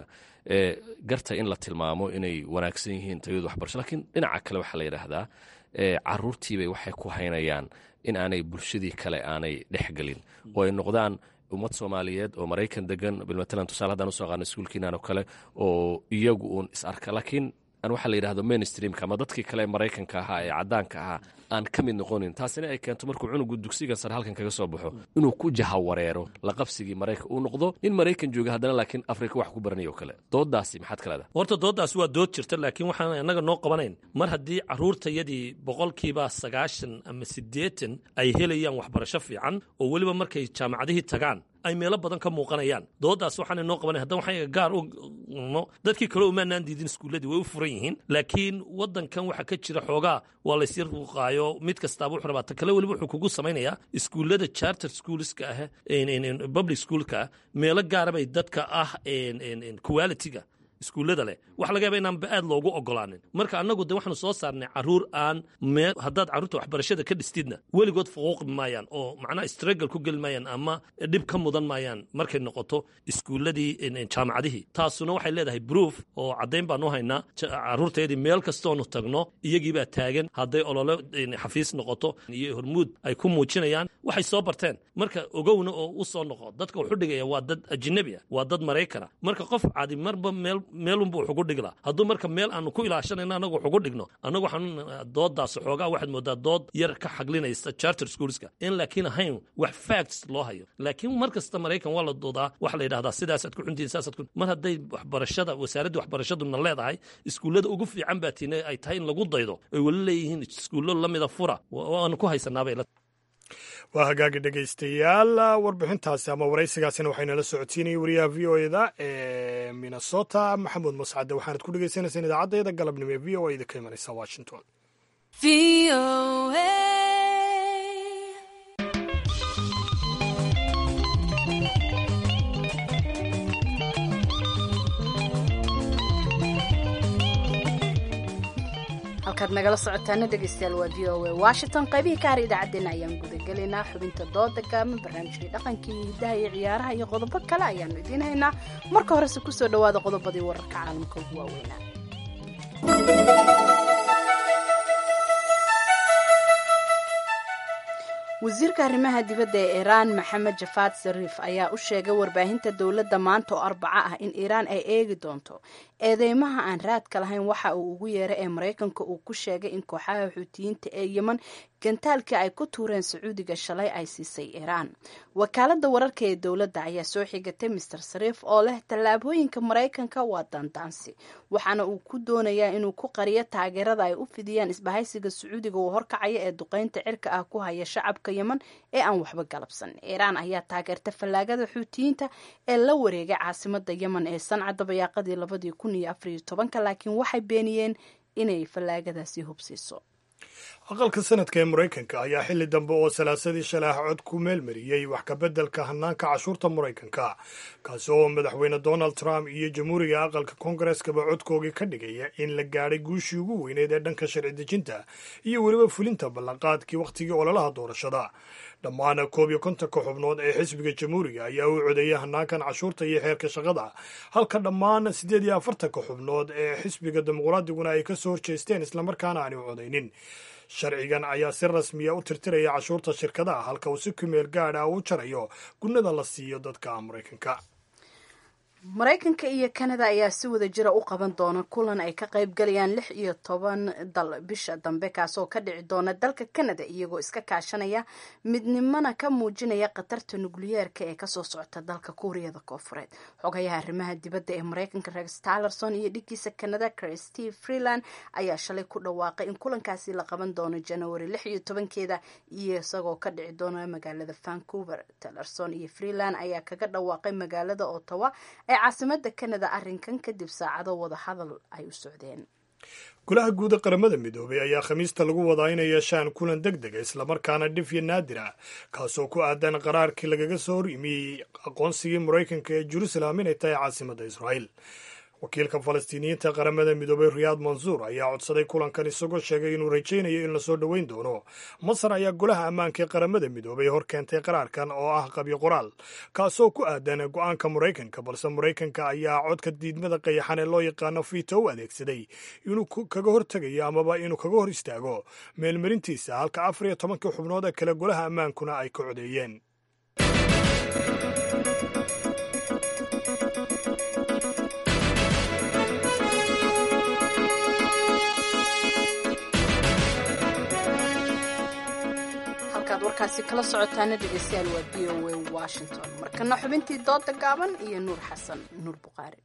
garta in la tilmaamo inay wanaagsan yihiin tayadu waxbarasho lakiin dhinaca kale waxaa la yidhaahdaa caruurtiibay waxay ku haynayaan in aanay bulshadii kale aanay dhexgelin oo ay noqdaan ummad soomaaliyeed oo maraykan degan bilmatalan tusaale haddaan usoo qaano iskuulkiinaan oo kale oo iyagu uun is arka laakiin aan waxaa la yidhahdo mainstreamka ama dadkii kale maraykanka ahaa ee caddaanka ahaa aan ka mid noqonin taasina ay keento markuu cunugu dugsiga sare halkan kaga soo baxo inuu ku jahawareero la qabsigii maraykan uu noqdo nin maraykan jooga haddana laakiin afrika wax ku baranaya oo kale doodaasi maxaad ka leedahay horta dooddaasi waa dood jirta laakiin waxaan annaga noo qabanayn mar haddii carruurtayadii boqolkiiba sagaashan ama siddeetan ay helayaan waxbarasho fiican oo weliba markay jaamacadihii tagaan ay meelo badan ka muuqanayaan dooddaas waxaana noo qabanay haddana waxaan gaar u no dadkii kale umaanaan diidin iskuulladii way u furan yihiin laakiin waddankan waxaa ka jira xoogaa waa laysyar ruuqaayo mid kastaaba wuxuu rabaa ta kale weliba wuxuu kugu samaynayaa iskuullada charter schoolska ah public schoolka ah meelo gaara bay dadka ah quality-ga iskuullada leh waxa laga yaba inaanba aad loogu ogolaanin marka annagu de waxaanu soo saarnay carruur aan mee haddaad carruurta waxbarashada ka dhistidna weligood fuquuqi maayaan oo macnaha struggle ku geli maayaan ama dhib ka mudan maayaan markay noqoto iskuulladii jaamacadihii taasuna waxay leedahay proof oo caddayn baanu haynaa carruurtayadii meel kastoonu tagno iyagiibaa taagan hadday olole xafiis noqoto iyo hormuud ay ku muujinayaan waxay soo barteen marka ogowna oo u soo noqo dadka wuxu dhigaya waa dad ajinabi ah waa dad maraykana marka qof cadi marba meel meelunbu wuxugu dhiglaa hadduu marka meel aanu ku ilaashanayno annagu wuxugu dhigno annagu waxaan dooddaas xoogaa waxaad moodaa dood yar ka xaglinaysa charter schoolska in laakiin ahayn wax facts loo hayo laakiin mar kasta maraykan waa la doodaa waxa la yidhahdaa sidaasaad ku cuntiin saasaad ku mar hadday waxbarashada wasaaradda waxbarashaduna leedahay iskuullada ugu fiican baa tiina ay tahay in lagu daydo ay weli leeyihiin iskuullo lamida fura waanu ku haysanaabay waa hagaagi dhegaystayaal warbixintaasi ama waraysigaasina waxaynala socodsiinayay wariyaha v o eda ee minnesota maxamuud mascade waxaanad ku dhegaysaneysaan idaacaddeeda galabnimo ee v o a idinka imanaysa washington halkaad nagala socotaana dhegaystayaal waa v o a washington qaybihii ka har idaacaddeenna ayaan gudagelaynaa xubinta dooda gaaban barnaamijkii dhaqankii hidaha iyo ciyaaraha iyo qodobo kale ayaanu idiin haynaa marka horese kusoo dhowaada qodobadii wararka caalamka ugu waaweynaa wasiirka arrimaha dibadda ee iiraan maxamed jafaad sariif ayaa u sheegay warbaahinta dowladda maanta oo arbaco ah in iiraan ay eegi doonto eedeymaha aan raadka lahayn waxa uu ugu yeeray ee maraykanka uu ku sheegay in kooxaha xuutiyiinta ee yeman gantaalkii ay ku tuureen sacuudiga shalay ay siisay iiraan wakaaladda wararka ee dowladda ayaa soo xigatay master sariif oo leh tallaabooyinka maraykanka waa daandaansi waxaana uu ku doonayaa inuu ku qariyo taageerada ay u fidiyaan isbahaysiga sacuudiga uu horkacaya ee duqeynta cirka ah ku haya shacabka yeman ee aan waxba galabsan iiraan ayaa taageerta fallaagada xuutiyiinta ee la wareegay caasimada yeman ee sanca dabayaaqadii labadii kun iyo afariyo tobanka laakiin waxay beeniyeen inay fallaagadaasi hubsiiso aqalka sanadka ee maraykanka ayaa xilli dambe oo salaasadii shalay ah cod ku meelmariyey wax kabeddelka hanaanka cashuurta maraykanka kaasi oo madaxweyne donald trump iyo jamhuuriga aqalka koongareskaba codkoogii ka dhigaya in la gaadhay guushii ugu weyneed ee dhanka sharci dejinta iyo weliba fulinta ballanqaadkii wakhtigii ololaha doorashada dhammaan koob iyo kontonka xubnood ee xisbiga jamhuuriga ayaa u codeeyay hanaankan cashuurta iyo xeerka shaqada halka dhammaan siddeed iyo afartanka xubnood ee xisbiga dimuqraadiguna ay ka soo horjeesteen islamarkaana aani u codaynin sharcigan ayaa si rasmiya u tirtiraya cashuurta shirkadaha halka uu si kumeel gaadh ah u jarayo gunnada la siiyo dadka maraykanka maraykanka iyo kanada ayaa si wada jira u qaban doona kulan ay ka qayb galayaan lix iyo toban dal bisha dambe kaasoo ka dhici doona dalka kanada iyagoo iska kaashanaya midnimana ka muujinaya khatarta nukliyeerka ee kasoo socota dalka kuuriyada koofureed xogayaha arrimaha dibadda ee maraykanka rex talerson iyo dhiggiisa kanada christeve freeland ayaa shalay ku dhawaaqay in kulankaasi la qaban doono january lix iyo tobankeeda iyo isagoo ka dhici doona magaalada vancouver talerson iyo freeland ayaa kaga dhawaaqay magaalada ottawa ee caasimada kanada arrinkan kadib saacado wada hadal ay u socdeen golaha guuda qaramada midoobay ayaa khamiista lagu wadaa inay yeeshaan kulan deg dega islamarkaana dhif iyo naadir ah kaasoo ku aadan qaraarkii lagaga soo hor yimiyey aqoonsigii maraykanka ee jerusalem inay tahay caasimadda israa'iil wakiilka falastiiniyiinta qaramada midoobay riyaad mansuur ayaa codsaday kulankan isagoo sheegay inuu rajaynayo in lasoo dhoweyn doono masar ayaa golaha ammaanka ee qaramada midoobay hor keentay qaraarkan oo ah qabyo qoraal kaasoo ku aadan go-aanka maraykanka balse maraykanka ayaa codka diidmada qayaxan ee loo yaqaano fito u adeegsaday inuu kaga hortegayo amaba inuu kaga hor istaago meelmarintiisa halka afar iyo tobankii xubnood ee kale golaha ammaankuna ay ka codeeyeen warkaasi kala socotaana dhegeystayaal waa v o a washington markana xubintii dooda gaaban iyo nuur xasan nuur buqaari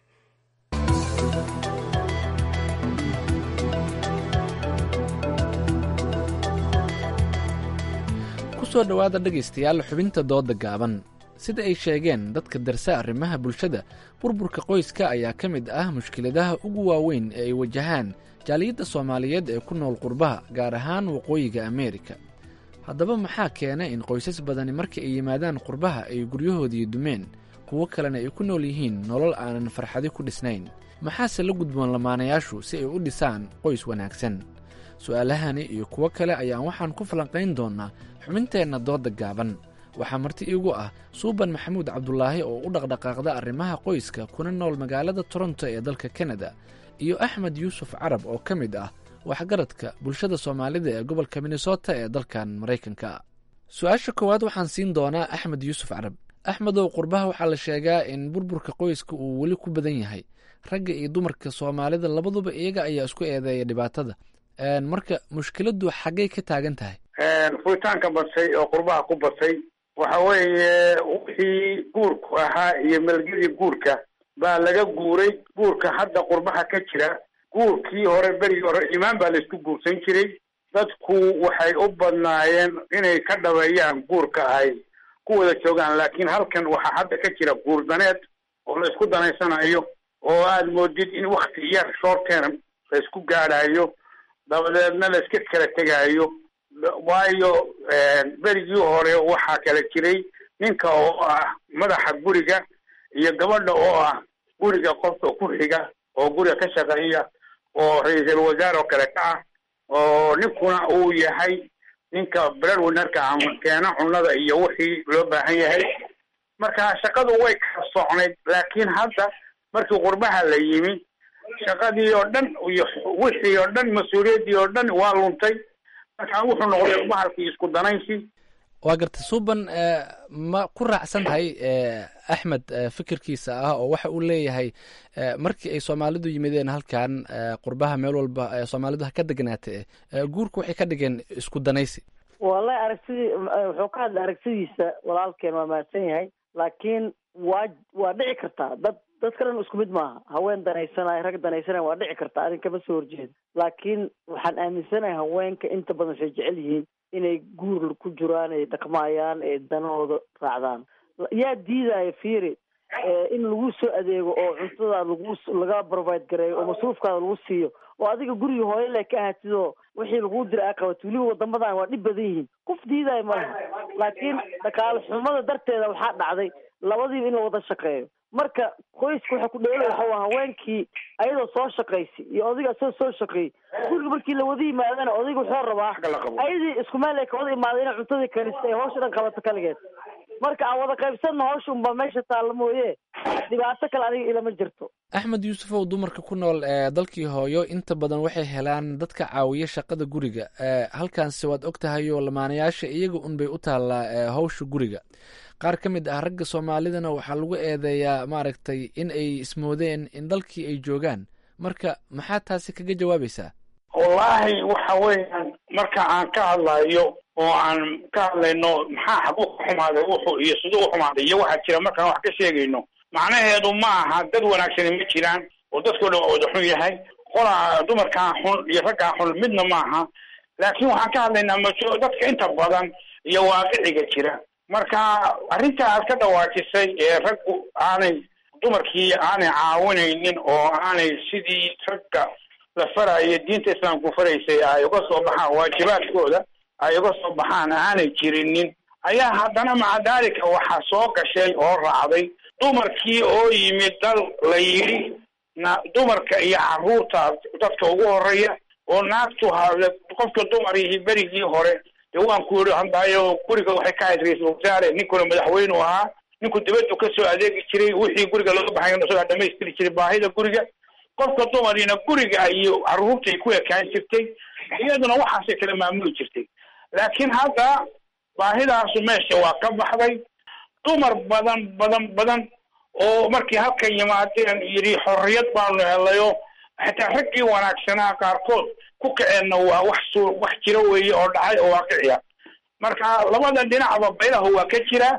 kusoo dhowaada dhegaystayaal xubinta dooda gaaban sida ay sheegeen dadka darsa arrimaha bulshada burburka qoyska ayaa ka mid ah mushkiladaha ugu waaweyn ee ay wajahaan jaaliyadda soomaaliyeed ee ku nool qurbaha gaar ahaan waqooyiga ameerika haddaba maxaa keena in qoysas badani marka ay yimaadaan qurbaha ay guryahoodii dumeen kuwo kalena ay ku nool yihiin nolol aanan farxadi ku dhisnayn maxaase la gudboon lamaanayaashu si ay u dhisaan qoys wanaagsan su'aalahani iyo kuwo kale ayaan waxaan ku falanqayn doonnaa xubinteenna dooda gaaban waxaa marti iigu ah suuban maxamuud cabdulaahi oo u dhaqdhaqaaqda arrimaha qoyska kuna nool magaalada toronto ee dalka kanada iyo axmed yuusuf carab oo ka mid ah waxgaradka bulshada soomaalida ee gobolka minnesota ee dalkan maraykanka su-aasha koowaad waxaan siin doonaa axmed yuusuf carab axmedow qurbaha waxaa la sheegaa in burburka qoyska uu weli ku badan yahay ragga iyo dumarka soomaalida labaduba iyaga ayaa isku eedeeya dhibaatada marka mushkiladdu xaggay ka taagan tahay furitaanka badsay oo qurbaha ku badsay waxa weeye wixii guurku ahaa iyo melgedii guurka baa laga guuray guurka hadda qurbaha ka jira guurkii hore berigii hore imaan baa laisku guursan jiray dadku waxay u badnaayeen inay ka dhabeeyaan guurka ay ku wada joogaan laakiin halkan waxaa hadda ka jira guur daneed oo la isku danaysanayo oo aad moodid in wakti yar short term la isku gaadhayo dabadeedna la iska kala tegaayo waayo berigii hore waxaa kala jiray ninka oo ah madaxa guriga iyo gabadha oo ah guriga qofka ku xiga oo guriga ka shaqeeya oo ra-iisul wasaare oo kale ka ah oo ninkuna uu yahay ninka breadwinnerka ama keena cunada iyo wixii loo baahan yahay marka shaqadu way kala socnayd laakiin hadda markii qurbaha la yimi shaqadii oo dhan iyo wixii oo dhan mas-uuliyaddii oo dhan waa luntay marka wuxuu noqday bahalkii isku danaysi waa garta suuban ma ku raacsan tahay axmed fikirkiisa ah oo waxa uu leeyahay markii ay soomaalidu yimideen halkan qurbaha meel walba soomaalidu ha ka degnaata guurka waxay ka dhigeen isku danaysi wallahi aragtidii wuxuu ka hadlay aragtidiisa walaalkeen waa mahadsan yahay laakiin waa waa dhici kartaa dad dadka dhan isku mid maaha haween danaysanay rag danaysanay waa dhici kartaa arrin kama soo horjeedo laakiin waxaan aaminsanahay haweenka inta badan waxay jecel yihiin inay guur ku jiraan ay dhaqmaayaan ee danahooda raacdaan yaa diidaya fiiri in lagu soo adeego oo cuntada lagu laga provide gareeyo oo masruufkaada lagu siiyo oo adiga guriga hooyale ka ahatid oo wixii laguu dira aa qabato weliba wadamadan waa dhib badan yihiin qof diidayo malaha laakiin dhaqaale xumada darteeda waxaa dhacday labadiiba in la wada shaqeeyo marka qoyska waxa ku dheela waxa waa haweenkii ayadoo soo shaqaysay iyo odayga asoo soo shaqeeyey guriga markii la wada yimaadana odayga wuxuu rabaa ayadii isku meel ay ka wada imaaday inay cuntadii karista ay hawsha dhan qabato kaligeed marka aan wada qaybsanno hawsha unbaa meesha taalla mooye dhibaato kale aniga ilama jirto axmed yuusufow dumarka ku nool ee dalkii hooyo inta badan waxay helaan dadka caawiya shaqada guriga halkaanse waad og tahay oo lamaanayaasha iyaga unbay u taallaa hawsha guriga qaar ka mid ah ragga soomaalidana waxaa lagu eedeeyaa maaragtay in ay ismoodeen in dalkii ay joogaan marka maxaa taasi kaga jawaabaysaa wallaahi waxa weeyaan marka aan ka hadlayo oo aan ka hadlayno maxaa xaguu ka xumaaday wuxuu iyo siduu u xumaaday iyo waxaa jira markaan wax ka sheegayno macnaheedu ma aha dad wanaagsani ma jiraan oo dadkoo dhan wada xun yahay qolaa dumarkaa xun iyo raggaa xun midna ma aha laakiin waxaan ka hadlaynaa maso dadka inta badan iyo waaqiciga jira marka arrinta aad ka dhawaajisay ee raggu aanay dumarkii aanay caawinaynin oo aanay sidii ragga la farayo diinta islaamku faraysay ay uga soo baxaan waajibaadkooda ay uga soo baxaan aanay jirinin ayaa haddana maca daalika waxaa soo gashay oo raacday dumarkii oo yimid dal la yidhi na dumarka iyo carruurta dadka ugu horeeya oo naagtu ha qofka dumar yihi berigii hore dee waan ku yidhi handaayo guriga waxay ka ahayd ra-iisul wasaare ninkuna madaxweynu ahaa ninku dibaddu kasoo adeegi jiray wixii guriga looga baxay isagaa dhamaystiri jiray baahida guriga qofka dumarina guriga iyo carruurtay ku ekaan jirtay iyaduna waxaasay kala maamuli jirtay laakiin hadda baahidaasu meesha waa ka baxday dumar badan badan badan oo markii halkan yimaadeen yidhi xorriyad baanu helayo xitaa raggii wanaagsanaa qaarkood ku kaceenna waa wax su wax jira weeye oo dhacay oo waaqiciya marka labada dhinacba baylahu waa ka jira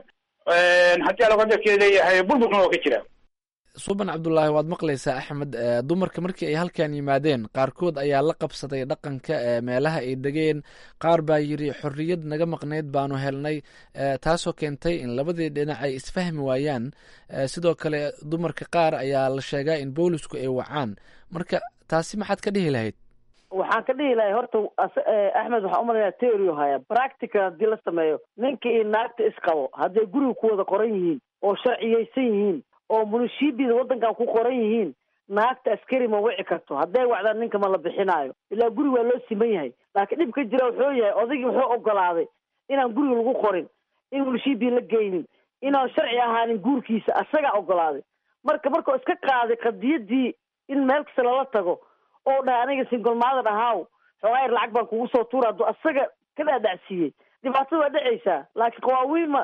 haddii alaqadarkee leeyahay burburkuna waa ka jira suuban cabdulaahi waad maqlaysaa axmed dumarka markii ay halkan yimaadeen qaarkood ayaa la qabsaday dhaqanka meelaha ay degeen qaar baa yidhi xorriyad naga maqnayd baanu helnay taasoo keentay in labadii dhinac ay isfahmi waayaan sidoo kale dumarka qaar ayaa la sheegaa in boolisku ay wacaan marka taasi maxaad ka dhihi lahayd waxaan ka dhihi lahay horta axmed waxaan umalayaa teorio haya practical haddii la sameeyo ninka iyo naagta isqabo hadday guriga ku wada qoran yihiin oo sharciyeysan yihiin oo munishibida waddankan ku qoran yihiin naagta askari ma wici karto hadday wacdaan ninka ma la bixinaayo ilaa guriga waa loo siman yahay laakiin dhib ka jira wuxuu yahay odaygii wuxuu ogolaaday inaan guriga lagu qorin in munishibi la geynin inaan sharci ahaanin guurkiisa asagaa ogolaaday marka markuu iska qaaday qadiyadii in meel kasta lala tago oo dhahay aniga singolmaadan ahaaw xoogaayar lacag baan kugu soo tuura hadduu asaga ka dhaadhacsiiyey dhibaatada waa dhacaysaa laakiin qawaawiinma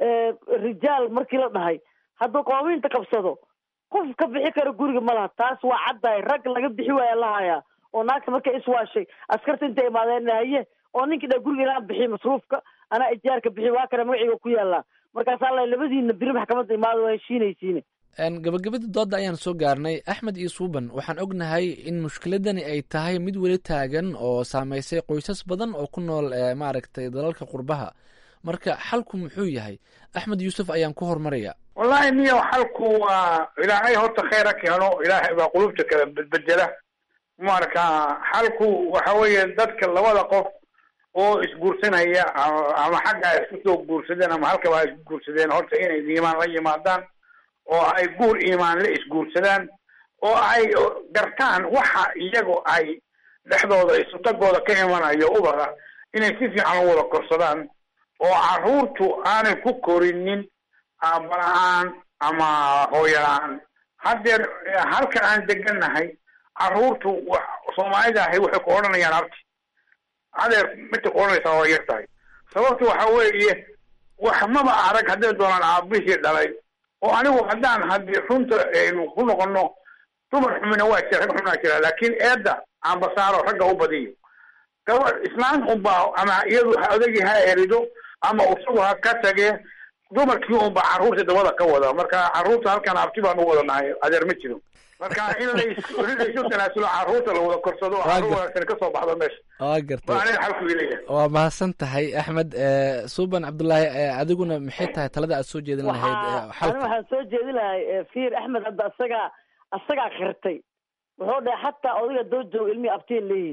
rijaal markii la dhahay hadduu qawaawiinta qabsado qof ka bixi kara guriga ma laha taas waa caddahay rag laga bixi waaya la hayaa oo naagta markay iswaashay askarta intay imaadeen haye oo ninkii dha guriga inaan bixiy masruufka anaa ijaarka bixi waa kana magaciiga ku yaallaa markaasaa la labadiina biri maxkamadda imaada waa heshiinaysiine gabagabada doodda ayaan soo gaarnay axmed iyo suuban waxaan ognahay in mushkiladani ay tahay mid weli taagan oo saameysay qoysas badan oo ku nool maaragtay dalalka qurbaha marka xalku muxuu yahay axmed yuusuf ayaan ku hormaraya wallahi niyo xalku waa ilaahay horta khayra keeno ilaahay baa qulubta kala bedbedela marka xalku waxa weeye dadka labada qof oo isguursanaya ama xagga isku soo guursadeen ama halkaba ha isku guursadeen horta inay iimaan la yimaadaan oo ay guur iimaan la isguursadaan oo ay gartaan waxa iyagu ay dhexdooda isutagooda ka imanayo ubada inay si fiican u wada korsadaan oo carruurtu aanay ku korinin aabala-aan ama hooyo-la-aan haddeer halkan aan degannahay carruurtu soomaalida ahi waxay ku odhanayaan abti adeer midta ku odhanaysaa waa yar tahay sababta waxa weeye wax maba arag hadday doonaan aabihii dhalay oo anigu haddaan haddii runta aynu ku noqono dumar xumina waa jira rag xuminaa jira laakiin eedda aan basaaro ragga u badiyo gaba islaan unbaa ama iyadu odagii ha erido ama isagu ha ka tagee dumarkii unbaa carruurta dabada ka wada marka carruurta halkan abti baan u wada nahay adeer ma jiro marka in laysu tanaasulo carruurta la wada korsado carruur wanaagsan kasoo baxdo meesha waa gartay waa aniga xalku leeyahay waa mahadsan tahay axmed suuban cabdullaahi adiguna maxay tahay talada aad soo jeedin lahayd ani waxaan soo jeedin lahay fiir axmed hadda asagaa asagaa khirtay wuxuu dhahay xataa odayga doo jooga ilmihii abtiin leeyihin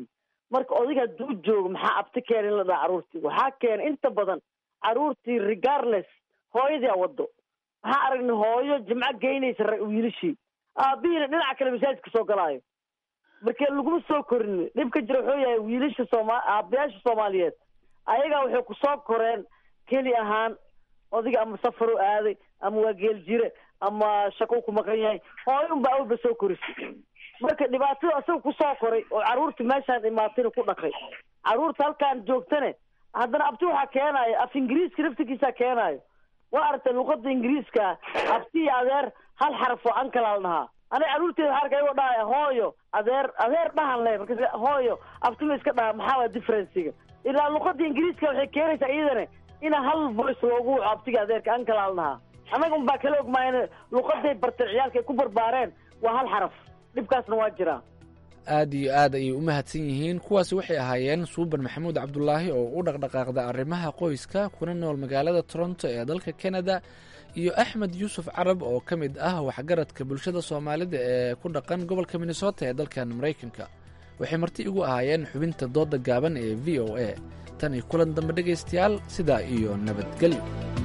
marka odayga hadduu joogo maxaa abti keena in la dhaha carruurtii waxaa keena inta badan carruurtii regardless hooyadii a wado waxaa aragnay hooyo jimco geynaysa wiilashii aabihiina dhinaca kale masaajidka soo galaayo marka laguma soo korin dhibka jira wuxuu yahay wiilasha sooma aabayaasha soomaaliyeed ayagaa waxay ku soo koreen keli ahaan odiga ama safar u aaday ama waa geel jire ama shaqo ku maqan yahay hooyo unbaa awalba soo korisay marka dhibaatada asaga kusoo koray oo carruurta meeshaan imaatayna ku dhaqay carruurta halkaan joogtane haddana abti waxaa keenayo af ingiriiska naftigiisaa keenaayo waa aragtay luqada ingiriiska abti iyo adeer hal xaraf oo ankala la dhahaa aniga carruurteeda waxaa arkaa igoo dhahaya hooyo adeer adeer dhahan le marka hooyo abtima iska dhaha maxaa waa differenciga ilaa luqada ingiriiska waxay keenaysaa iyadana ina hal voice loogu waco abtiga adeerka ankala la dhahaa annaga unbaa kala ogmaayana luqaday bartay ciyaalka ay ku barbaareen waa hal xaraf dhibkaasna waa jiraa aad iyo aad ayay u mahadsan yihiin kuwaasi waxay ahaayeen suuban maxamuud cabdulaahi oo u dhaqdhaqaaqda arrimaha qoyska kuna nool magaalada toronto ee dalka kanada iyo axmed yuusuf carab oo ka mid ah waxgaradka bulshada soomaalida ee ku dhaqan gobolka minnesota ee dalkan maraykanka waxay marti igu ahaayeen xubinta dooda gaaban ee v o a tan iyo kulan dambe dhegaystayaal sidaa iyo nabadgelyo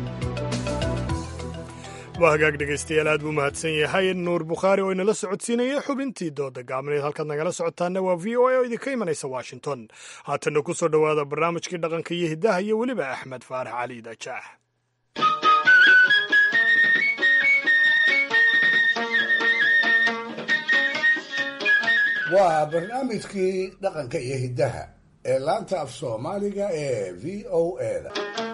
waa hagaag dhegaystayaal aad buu mahadsan yahay nuur bukhaari oo inala socodsiinaya xubintii dooda gaabneed halkaad nagala socotaana waa v o a oo idinka imanaysa washington haatanna ku soo dhowaada barnaamijkii dhaqanka iyo hiddaha iyo weliba axmed faarax cali dajaax waa barnaamijkii dhaqanka iyo hiddaha ee laanta af soomaaliga ee v o eda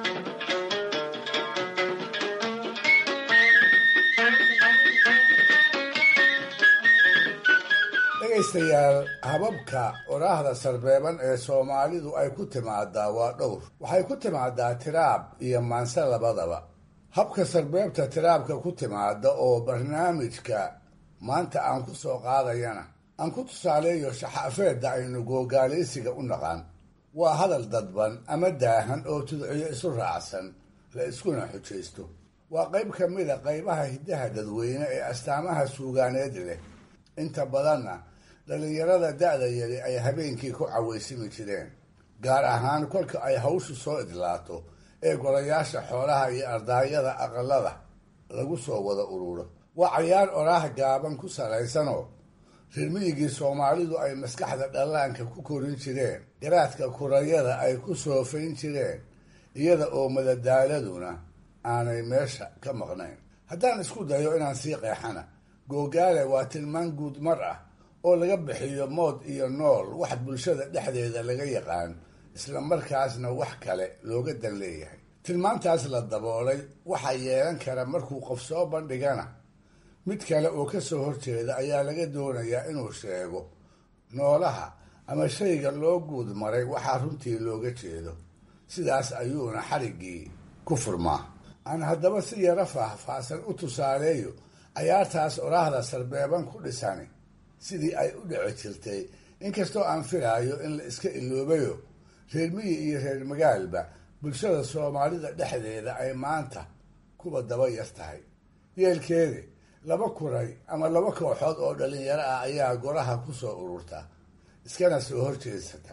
dhegaystayaal hababka oraahda sarbeeban ee soomaalidu ay ku timaadaa waa dhowr waxay ku timaadaa tiraab iyo maanse labadaba habka sarbeebta tiraabka ku timaada oo barnaamijka maanta aan ku soo qaadayana aan ku tusaaleeyo shaxaafeedda aynu googaalaysiga u naqaan waa hadal dadban ama daahan oo tudciyo isu raacsan la iskuna xujaysto waa qayb ka mida qaybaha hiddaha dadweyne ee astaamaha suugaaneed leh inta badanna dhallinyarada da'da yari ay habeenkii ku cawaysimi jireen gaar ahaan kolka ay hawshu soo idlaato ee golayaasha xoolaha iyo ardaayada aqalada lagu soo wada ururo waa cayaar oraah gaaban ku salaysanoo rirmiyigii soomaalidu ay maskaxda dhallaanka ku korin jireen garaadka kurayada ay ku soofayn jireen iyada oo madadaaladuna aanay meesha ka maqnayn haddaan isku dayo inaan sii qeexana googaale waa tilmaan guud mar ah oo laga bixiyo mood iyo nool wax bulshada dhexdeeda laga yaqaan isla markaasna wax kale looga dan leeyahay tilmaantaas la daboolay waxaa yeelan kara markuu qof soo bandhigana mid kale oo ka soo horjeeda ayaa laga doonayaa inuu sheego noolaha ama shayga loo guud maray waxaa runtii looga jeedo sidaas ayuuna xariggii ku furmaa aan haddaba si yaro faahfaahsan u tusaaleeyo cayaartaas oraahda sarbeeban ku dhisani sidii ay u dhici jirtay inkastoo aan filaayo in la iska iloobayo reer miyi iyo reer magaalba bulshada soomaalida dhexdeeda ay maanta kuwa daba yar tahay yeelkeedi laba kuray ama laba kooxood oo dhalinyaro ah ayaa goraha ku soo ururta iskana soo horjeedsata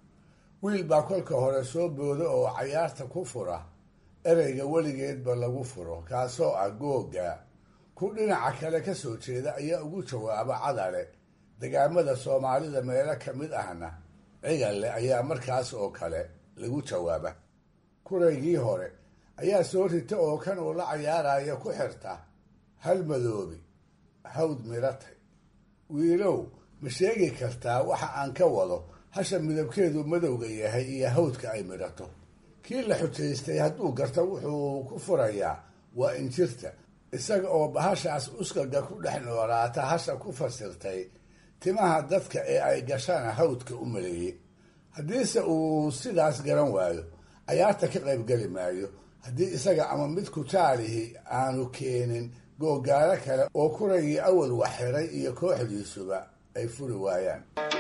wiil baa kolka hore soo booda oo cayaarta ku fura ereyga weligeedba lagu furo kaasoo ah googa ku dhinaca kale ka soo jeeda ayaa ugu jawaaba cadale degaamada soomaalida meelo ka mid ahna cigalle ayaa markaas oo kale lagu jawaaba kuraygii hore ayaa soo rita oo kan uu la cayaaraya ku xirta hal madoobi hawd miratay wiilow ma sheegi kartaa waxa aan ka wado hasha midabkeedu madowga yahay iyo hawdka ay midhato kii la xujaystay hadduu garto wuxuu ku furayaa waa injirta isaga oo bahashaas uskaga ku dhex noolaata hasha ku fasirtay timaha dadka ee ay gashana hawdka u maleeyey haddiise uu sidaas garan waayo cayaarta ka qaybgeli maayo haddii isaga ama mid kutaalihi aanu keenin googaalo kale oo kuragii awal wax xiray iyo kooxdiisuba ay furi waayaan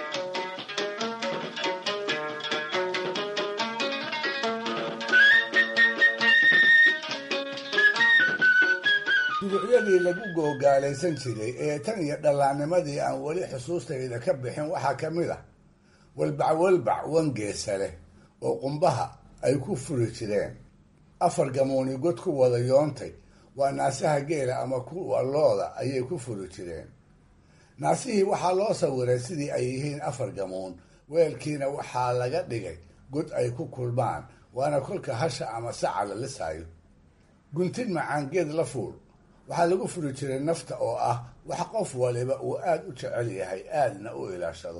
duducyadii lagu googaalaysan jiray ee tan iyo dhallaannimadii aan weli xusuustayda ka bixin waxaa ka mid ah walbac walbac wangeesa leh oo qumbaha ay ku furi jireen afar gamuuni god ku wada yoontay waa naasaha geela ama kuwa looda ayay ku furi jireen naasihii waxaa loo sawiray sidii ay yihiin afar gamuun weelkiina waxaa laga dhigay god ay ku kulmaan waana kolka hasha ama saca la lisayo guntin macaangeed la fuul waxaa lagu furi jiray nafta oo ah wax qof waliba uu aada u jecel yahay aadna u ilaashado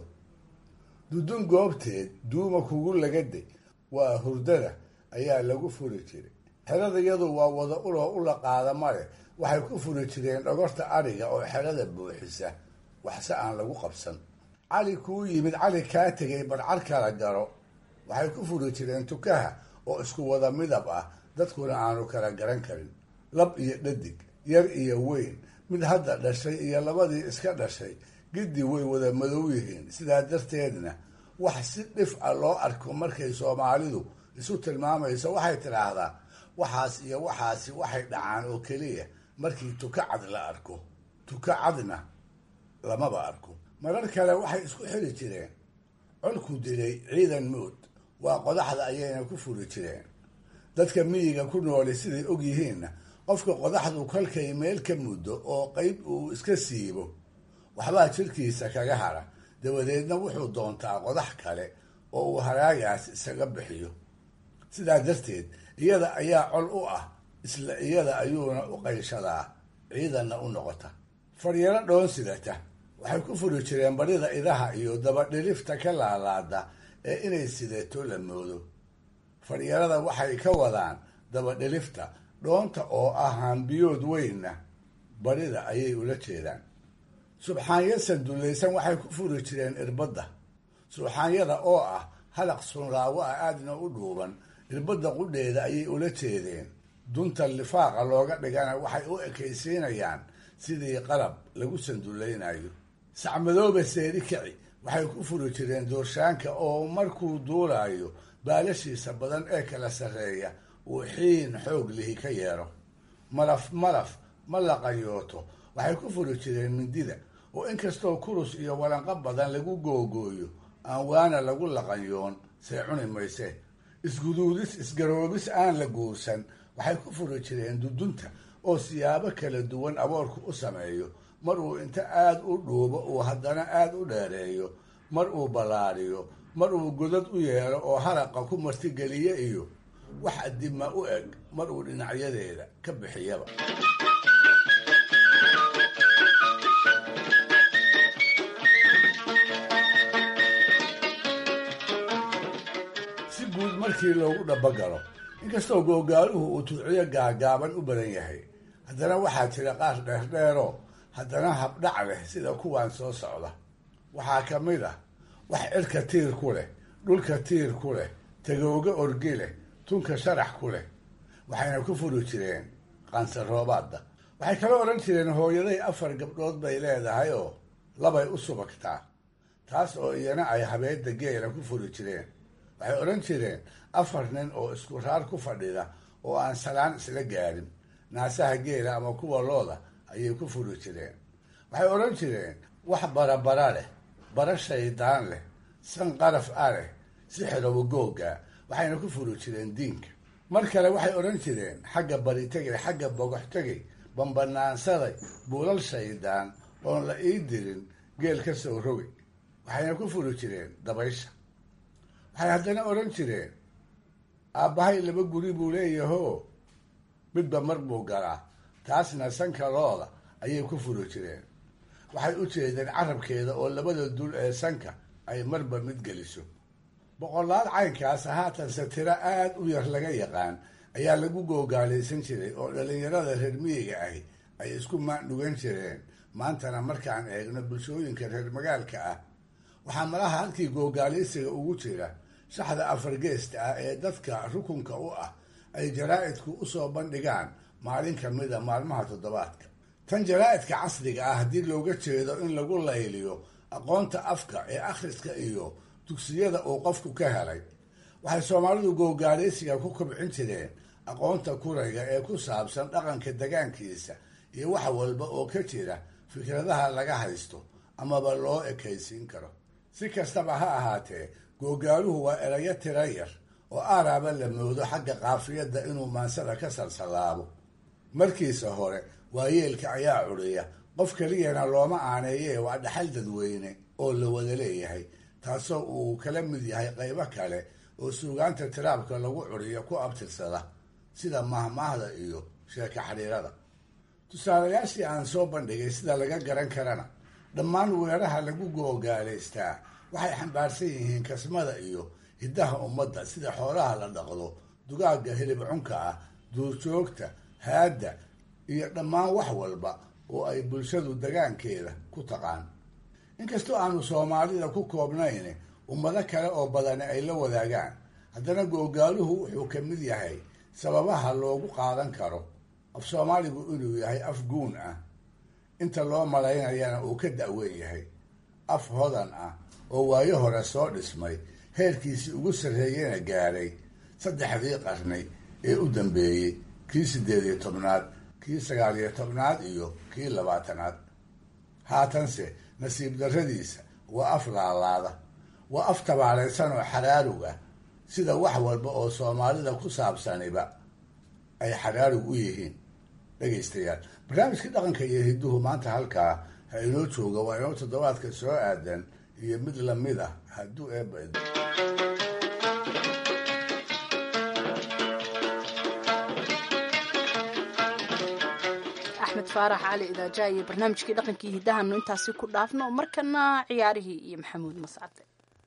dudun goobteed duuma kugu lagade waa hurdada ayaa lagu furi jiray xerada iyadu waa wada uloo ula qaada male waxay ku furi jireen dhogorta adhiga oo xerada buuxisa waxse aan lagu qabsan cali kuu yimid cali kaa tegay barcar kala garo waxay ku furi jireen tukaha oo isku wada midab ah dadkuna aanu kala garan karin lab iyo dhadig yar iyo weyn mid hadda dhashay iyo labadii iska dhashay giddi way wada madow yihiin sidaa darteedna wax si dhif a loo arko markay soomaalidu isu tilmaamayso waxay tidhaahdaa waxaas iyo waxaasi waxay dhacaan oo keliya markii tuka cad la arko tuka cadna lamaba arko marar kale waxay isku xili jireen colku dilay ciidan mood waa qodaxda ayayna ku furi jireen dadka miyiga ku nooli siday og yihiinna qofka qodaxdu kolkay meel ka muddo oo qeyb uu iska siibo waxbaa jirkiisa kaga hara dabadeedna wuxuu doontaa qodax kale oo uu haraagaas isaga bixiyo sidaa darteed iyada ayaa col u ah isla iyada ayuuna u qayshadaa ciidanna u noqota faryaro dhoon sidata waxay ku furi jireen barida idaha iyo dabadhilifta ka laalaada ee inay sidato la moodo faryarada waxay ka wadaan dabadhilifta dhoonta oo ah hambiyood weynna barida ayay ula jeedaan subxaanya sandulaysan waxay ku furi jireen irbadda subxaanyada oo ah halaq sunraawo ah aadna u dhuuban irbadda qudheeda ayay ula jeedeen dunta lifaaqa looga dhigana waxay u ekaysiinayaan sidii qalab lagu sandulaynayo sacmadooba seeri kici waxay ku furi jireen doorshaanka oo markuu duulayo baalashiisa badan ee kala sarreeya uu xiin xoog lihi ka yeero malaf malaf ma la qayooto waxay ku furi jireen mindida oo inkastoo kurus iyo walanqo badan lagu googooyo aan waana lagu laqanyoon see cuni mayse isguduudis isgaroobis aan la guursan waxay ku furi jireen dudunta oo siyaabo kala duwan aboorku u sameeyo mar uu inta aada u dhuubo uu haddana aada u dheereeyo mar uu ballaadhiyo mar uu godad u yeelo oo haraqa ku martigeliye iyo wax adima u eg mar uu dhinacyadeeda ka bixiyaba si guud markii loogu dhabagalo inkastoo googaaluhu uu tudciyo gaagaaban u badan yahay haddana waxaa jira qaar dheerdheeroo haddana habdhac leh sida kuwan soo socda waxaa ka mid ah wax cirka tiir ku leh dhulka tiir ku leh tagooga orgi leh tunka sharax ku leh waxayna ku furi jireen qansaroobaadda waxay kala odhan jireen hooyaday afar gabdhood bay leedahay oo labay u subagtaa taas oo iyana ay habeedda geela ku furi jireen waxay odhan jireen afar nin oo isku raar ku fadhida oo aan salaan isla gaadhin naasaha geela ama kuwa looda ayay ku furi jireen waxay odhan jireen wax barabara leh bara shaydaan leh san qaraf a leh sixirowa googa waxayna ku furi jireen diinka mar kale waxay odhan jireen xagga bari tegay xagga bogox tegay bambanaansaday buulal shaydaan oon la ii dirin geel ka soo rogay waxayna ku furi jireen dabaysha waxay haddana odhan jireen aabbahay laba guri buu leeyahoo midba mar buu galaa taasna sanka looda ayay ku furi jireen waxay u jeedeen carabkeeda oo labada dul ee sanka ay marba mid geliso boqolaal caynkaas haatanse tiro aada u yar laga yaqaan ayaa lagu googaalaysan jiray oo dhallinyarada reer miyiga ahi ay isku maandhugan jireen maantana markaan eegno bulshooyinka reer magaalka ah waxaa malaha halkii googaalaysiga ugu jira shaxda afargeesta ah ee dadka rukunka u ah ay jaraa'idku usoo bandhigaan maalin ka mida maalmaha toddobaadka tan jaraa'idka casriga ah haddii looga jeedo in lagu layliyo aqoonta afka ee akhriska iyo dugsiyada uu qofku ka helay waxay soomaalidu googaalaysiga ku kobcin jireen aqoonta kurayga ee ku saabsan dhaqanka degaankiisa iyo wax walba oo ka jira fikradaha laga haysto amaba loo ekaysiin karo si kastaba ha ahaatee googaaluhu waa erayo tira yar oo aaraaba la moodo xagga qaafiyadda inuu maansada ka salsallaabo markiisa hore waayeelka ayaa cudhiya qof keliyana looma aaneeyee waa dhaxal dadweyne oo la wada leeyahay taasoo uu kala mid yahay qaybo kale oo suugaanta tiraabka lagu cudhiyo ku abtirsada sida mahmaahda iyo sheeko xidhiirada tusaalayaashii aan soo bandhigay sida laga garan karana dhammaan weeraha lagu googaalaystaa waxay xambaarsan yihiin kasmada iyo hiddaha ummadda sida xoolaha la dhaqdo dugaagga hilib cunka ah duurjoogta haadda iyo dhammaan wax walba oo ay bulshadu degaankeeda ku taqaan inkastoo aanu soomaalida ku koobnayn ummado kale oo badani ay la wadaagaan haddana googaaluhu wuxuu ka mid yahay sababaha loogu qaadan karo af soomaaligu inuu yahay af guun ah inta loo malaynayana uu ka da'weyn yahay af hodan ah oo waayo hore soo dhismay heerkiisii ugu sarreeyena gaadhay saddexdii qarni ee u dambeeyey kii siddeed iyo tobnaad kii sagaal iyo tobnaad iyo kii labaatanaad haatanse nasiib darradiisa waa af laalaada waa af tabaalaysan oo xaraarug ah sida wax walba oo soomaalida ku saabsaniba ay xaraarug u yihiin dhegaystayaal barnaamijkii dhaqanka iyo hidduhu maanta halkaa ha inoo jooga waa inoo toddobaadka soo aadan iyo mid lamid ah hadduu eeba axmed faarax cali idaaja iyo barnaamijkii dhaqankii hiddahanu intaasi ku dhaafno markana ciyaarihii iyo maxamuud mascade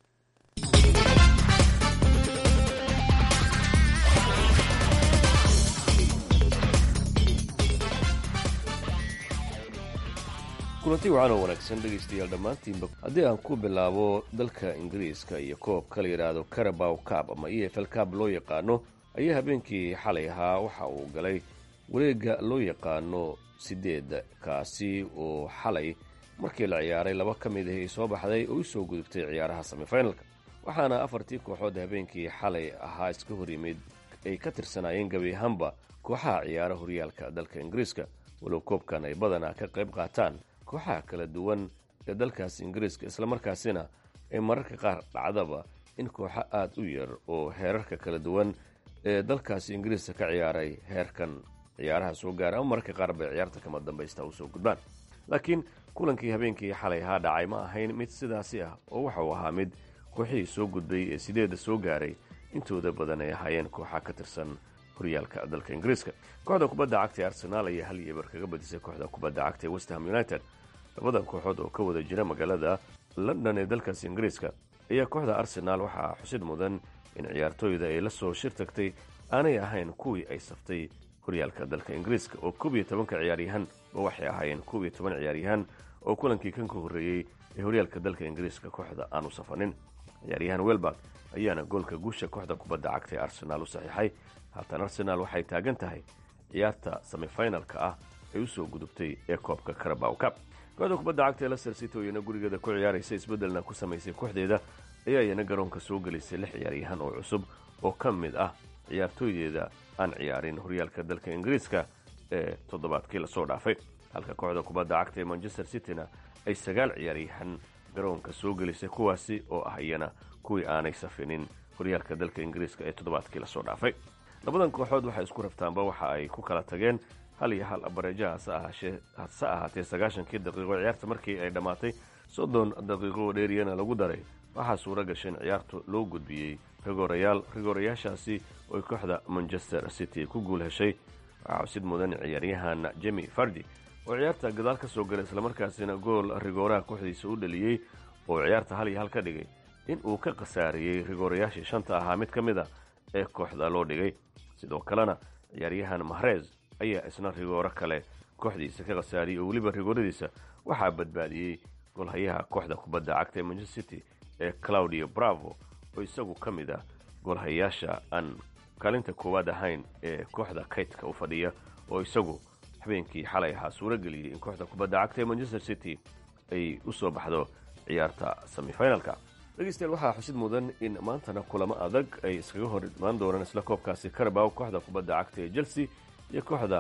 kulanti wacan oo wanaagsan dhegaystayaal dhammaantiinba haddii aan ku bilaabo dalka ingiriiska iyo koobka la yidhaahdo carabow cab ama e f l cab loo yaqaano ayaa habeenkii xalay ahaa waxa uu galay wareegga loo yaqaano sideed kaasi oo xalay markii la ciyaaray laba ka mid ahi soo baxday oo u soo gudubtay ciyaaraha semifinalka waxaana afartii kooxood habeenkii xalay ahaa iska hor yimid ay ka tirsanaayeen gebi ahaanba kooxaha ciyaara horyaalka dalka ingiriiska walow koobkan ay badanaa ka qayb qaataan kooxaha kala duwan ee dalkaas ingiriiska islamarkaasina ay mararka qaar dhacdaba in kooxo aad u yar oo heerarka kala duwan ee dalkaasi ingiriiska ka ciyaaray heerkan ciyaaraha soo gaara ama mararka qaar bay ciyaarta kama dambaysta usoo gudbaan laakiin kulankii habeenkii xalay ahaa dhacay ma ahayn mid sidaasi ah oo waxa uu ahaa mid kooxihii soo gudbay ee sideedda soo gaaray intooda badan ay ahaayeen kooxa ka tirsan horyaalka dalka ingiriiska kooxda kubadda cagta ee arsenaal ayaa hal iyo eber kaga badisay kooxda kubadda cagta ee westham united labadan kooxood oo ka wada jira magaalada london ee dalkaas ingiriiska ayaa kooxda arsenaal waxaa xusid mudan in ciyaartooyda ay la soo shir tagtay aanay ahayn kuwii ay saftay horyaalka dalka ingiriiska oo koob iyo tobanka ciyaaryahan ba waxay ahaayeen koob iyo toban ciyaaryahan oo kulankii kan ka horreeyey ee horyaalka dalka ingiriiska kooxda aanu safanin ciyaaryahan welbak ayaana goolka guusha kooxda kubadda cagta ee arsenaal u saxiixay haatan arsenaal waxay taagan tahay ciyaarta semifinalka ah ay u soo gudubtay ee koobka carabow cab kooxda kubadda cagta ee leicester city oo iyana gurigeeda ku ciyaaraysa isbeddelna ku samaysay kooxdeeda ayaa iyana garoonka soo gelisay lix ciyaaryahan oo cusub oo ka mid ah ciyaartooydeeda aan ciyaarin horyaalka dalka ingiriiska ee toddobaadkii lasoo dhaafay halka kooxda kubadda cagta ee manchester cityna ay sagaal ciyaaryahan garoonka soo gelisay kuwaasi oo ah iyana kuwii aanay safinin horyaalka dalka ingiriiska ee toddobaadkii lasoo dhaafay labadan kooxood waxay isku raftaanba waxa ay ku kala tageen hal iyo hal abareeja hase ahaatee sagaashankii daqiiqo ciyaarta markii ay dhammaatay soddon daqiiqo oo dheeriyana lagu daray waxaa suura gashay in ciyaartu loo gudbiyey rigoorayaal rigoorayaashaasi ooy kooxda manchester city ku guul heshay waxaa xusid mudan ciyaaryahan jemi fardi oo ciyaarta gadaal ka soo galay islamarkaasina gool rigooraha kooxdiisa u dhaliyey oo ciyaarta hal iyo hal ka dhigay in uu ka khasaariyey rigoorayaashii shanta ahaa mid ka mid a ee kooxda loo dhigay sidoo kalena ciyaaryahan mahrez ayaa isna rigooro kale kooxdiisa ka khasaariyey oo weliba rigooradiisa waxaa badbaadiyey golhayaha kooxda kubadda cagta ee manchester city ee claudio bravo oo isagu ka mid ah golhayaasha aan kaalinta koowaad ahayn ee kooxda kaydka u fadhiya oo isagu habeenkii xalay ahaa suuro geliyey in kooxda kubadda cagta ee manchester city ay u soo baxdo ciyaarta semifinalka dhegeystayaal waxaa xusid mudan in maantana kulamo adag ay iskaga hor imaan doonaan isla koobkaasi carabow kooxda kubadda cagta ee chelsea iyo kooxda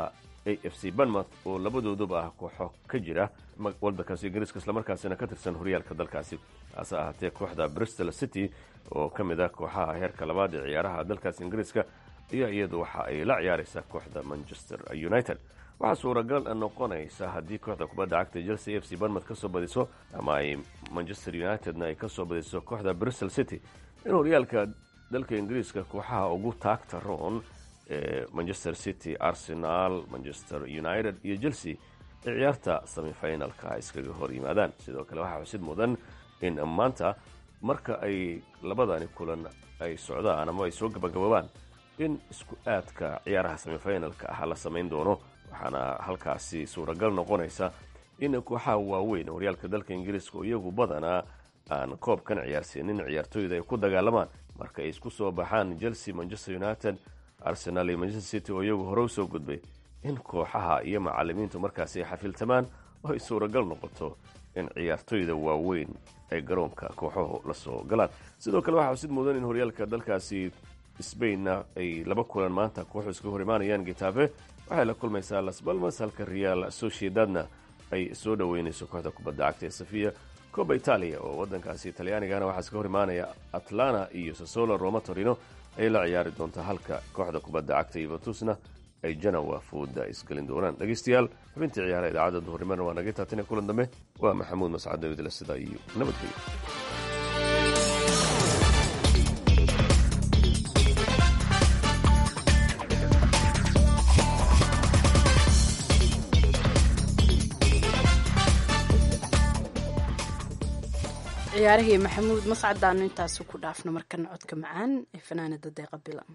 a f c banmouth oo labadooduba ah kooxo ka jira waddankaasi ingiriiska islamarkaasina ka tirsan horyaalka dalkaasi hase ahaatee kooxda bristol city oo ka mid ah kooxaha heerka labaad ee ciyaaraha dalkaasi ingiriiska ayaa iyadu waxa ay la ciyaaraysaa kooxda manchester united waxaa suuragal noqonaysa haddii kooxda kubadda cagta chelsea a f c banmouth ka soo badiso ama ay manchester unitedna ay ka soo badiso kooxda bristol city in horyaalka dalka ingiriiska kooxaha ugu taagta roon ee manchester city arsenal manchester united iyo chelsea ee ciyaarta semifinalka iskaga hor yimaadaan sidoo kale waxaa xusid mudan in maanta marka ay labadani kulan ay socdaan ama ay soo gabagaboobaan in isku aadka ciyaaraha semifinalka ah la samayn doono waxaana halkaasi suuragal noqonaysa in kooxaha waaweyn horyaalka dalka ingiriiska oo iyagu badanaa aan koobkan ciyaarsiinin ciyaartooyda ay ku dagaalamaan marka ay isku soo baxaan chelsea manchester united arsenal iyo manchester city oo iyagu hore u soo gudbay in kooxaha iyo macalimiintu markaasi ay xafiltamaan oo ay suuragal noqoto in ciyaartooyda waaweyn ay garoonka kooxahu la soo galaan sidoo kale waxaa xusid mudan in horyaalka dalkaasi sbainna ay laba kulan maanta kooxu iskaga hor imaanayaan getafe waxay la kulmaysaa las balmas halka real sociedadna ay soo dhoweynayso kooxda kubadda cagta ee safiya coba italia oo waddankaasi talyaanigana waxaa iskaga hor imaanaya atlana iyo sasolo roma torino ayay la ciyaari doontaa halka kooxda kubadda cagta yuventusna ay janawa fooda isgelin doonaan dhegeystayaal xubintii ciyaaraha idaacadda duhurnimana waa naga taatine kulan dambe waa maxamuud mascad davidle sidaa iyo nabadgelyo ciyaarihii maxamuud mascadaanu intaasu ku dhaafno markana codka macaan ee fanaanada deeqa bilan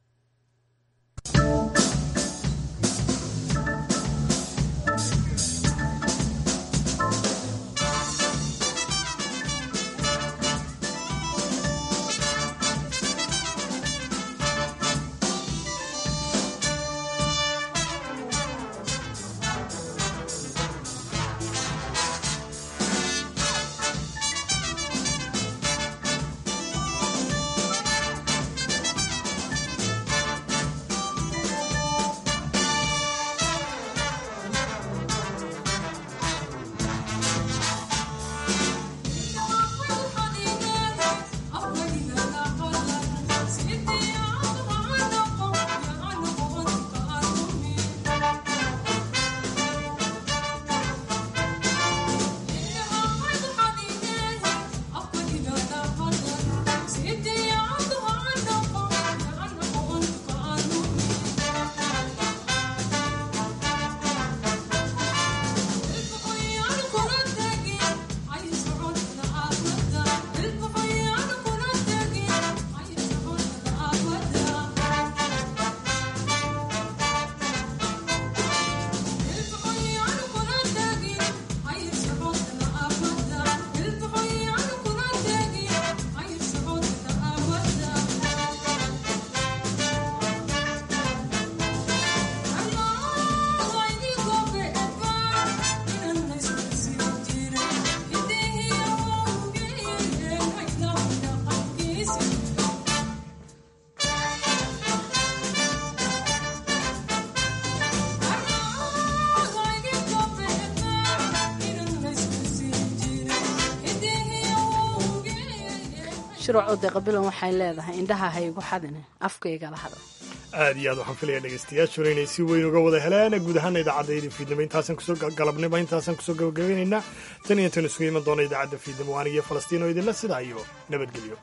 shirwaco deeqabilan waxay leedahay indhaha ha igu xadine afkaygala hadal aad iyo aad waxaan filaya dhegaystayaashuna inay si weyn uga wada helaan guud ahaana idaacaddaydii fiidnimo intaasan kusoo galabnimo intaasan kusoo gabagabaynaynaa tan iyo intan isugu iman doona idaacadda fiidnimo anigiyo falastiin oo idinla sidaa iyo nabadgelyo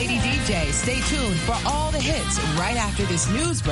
Lady DJ. Stay tuned for all the hits right after this news break.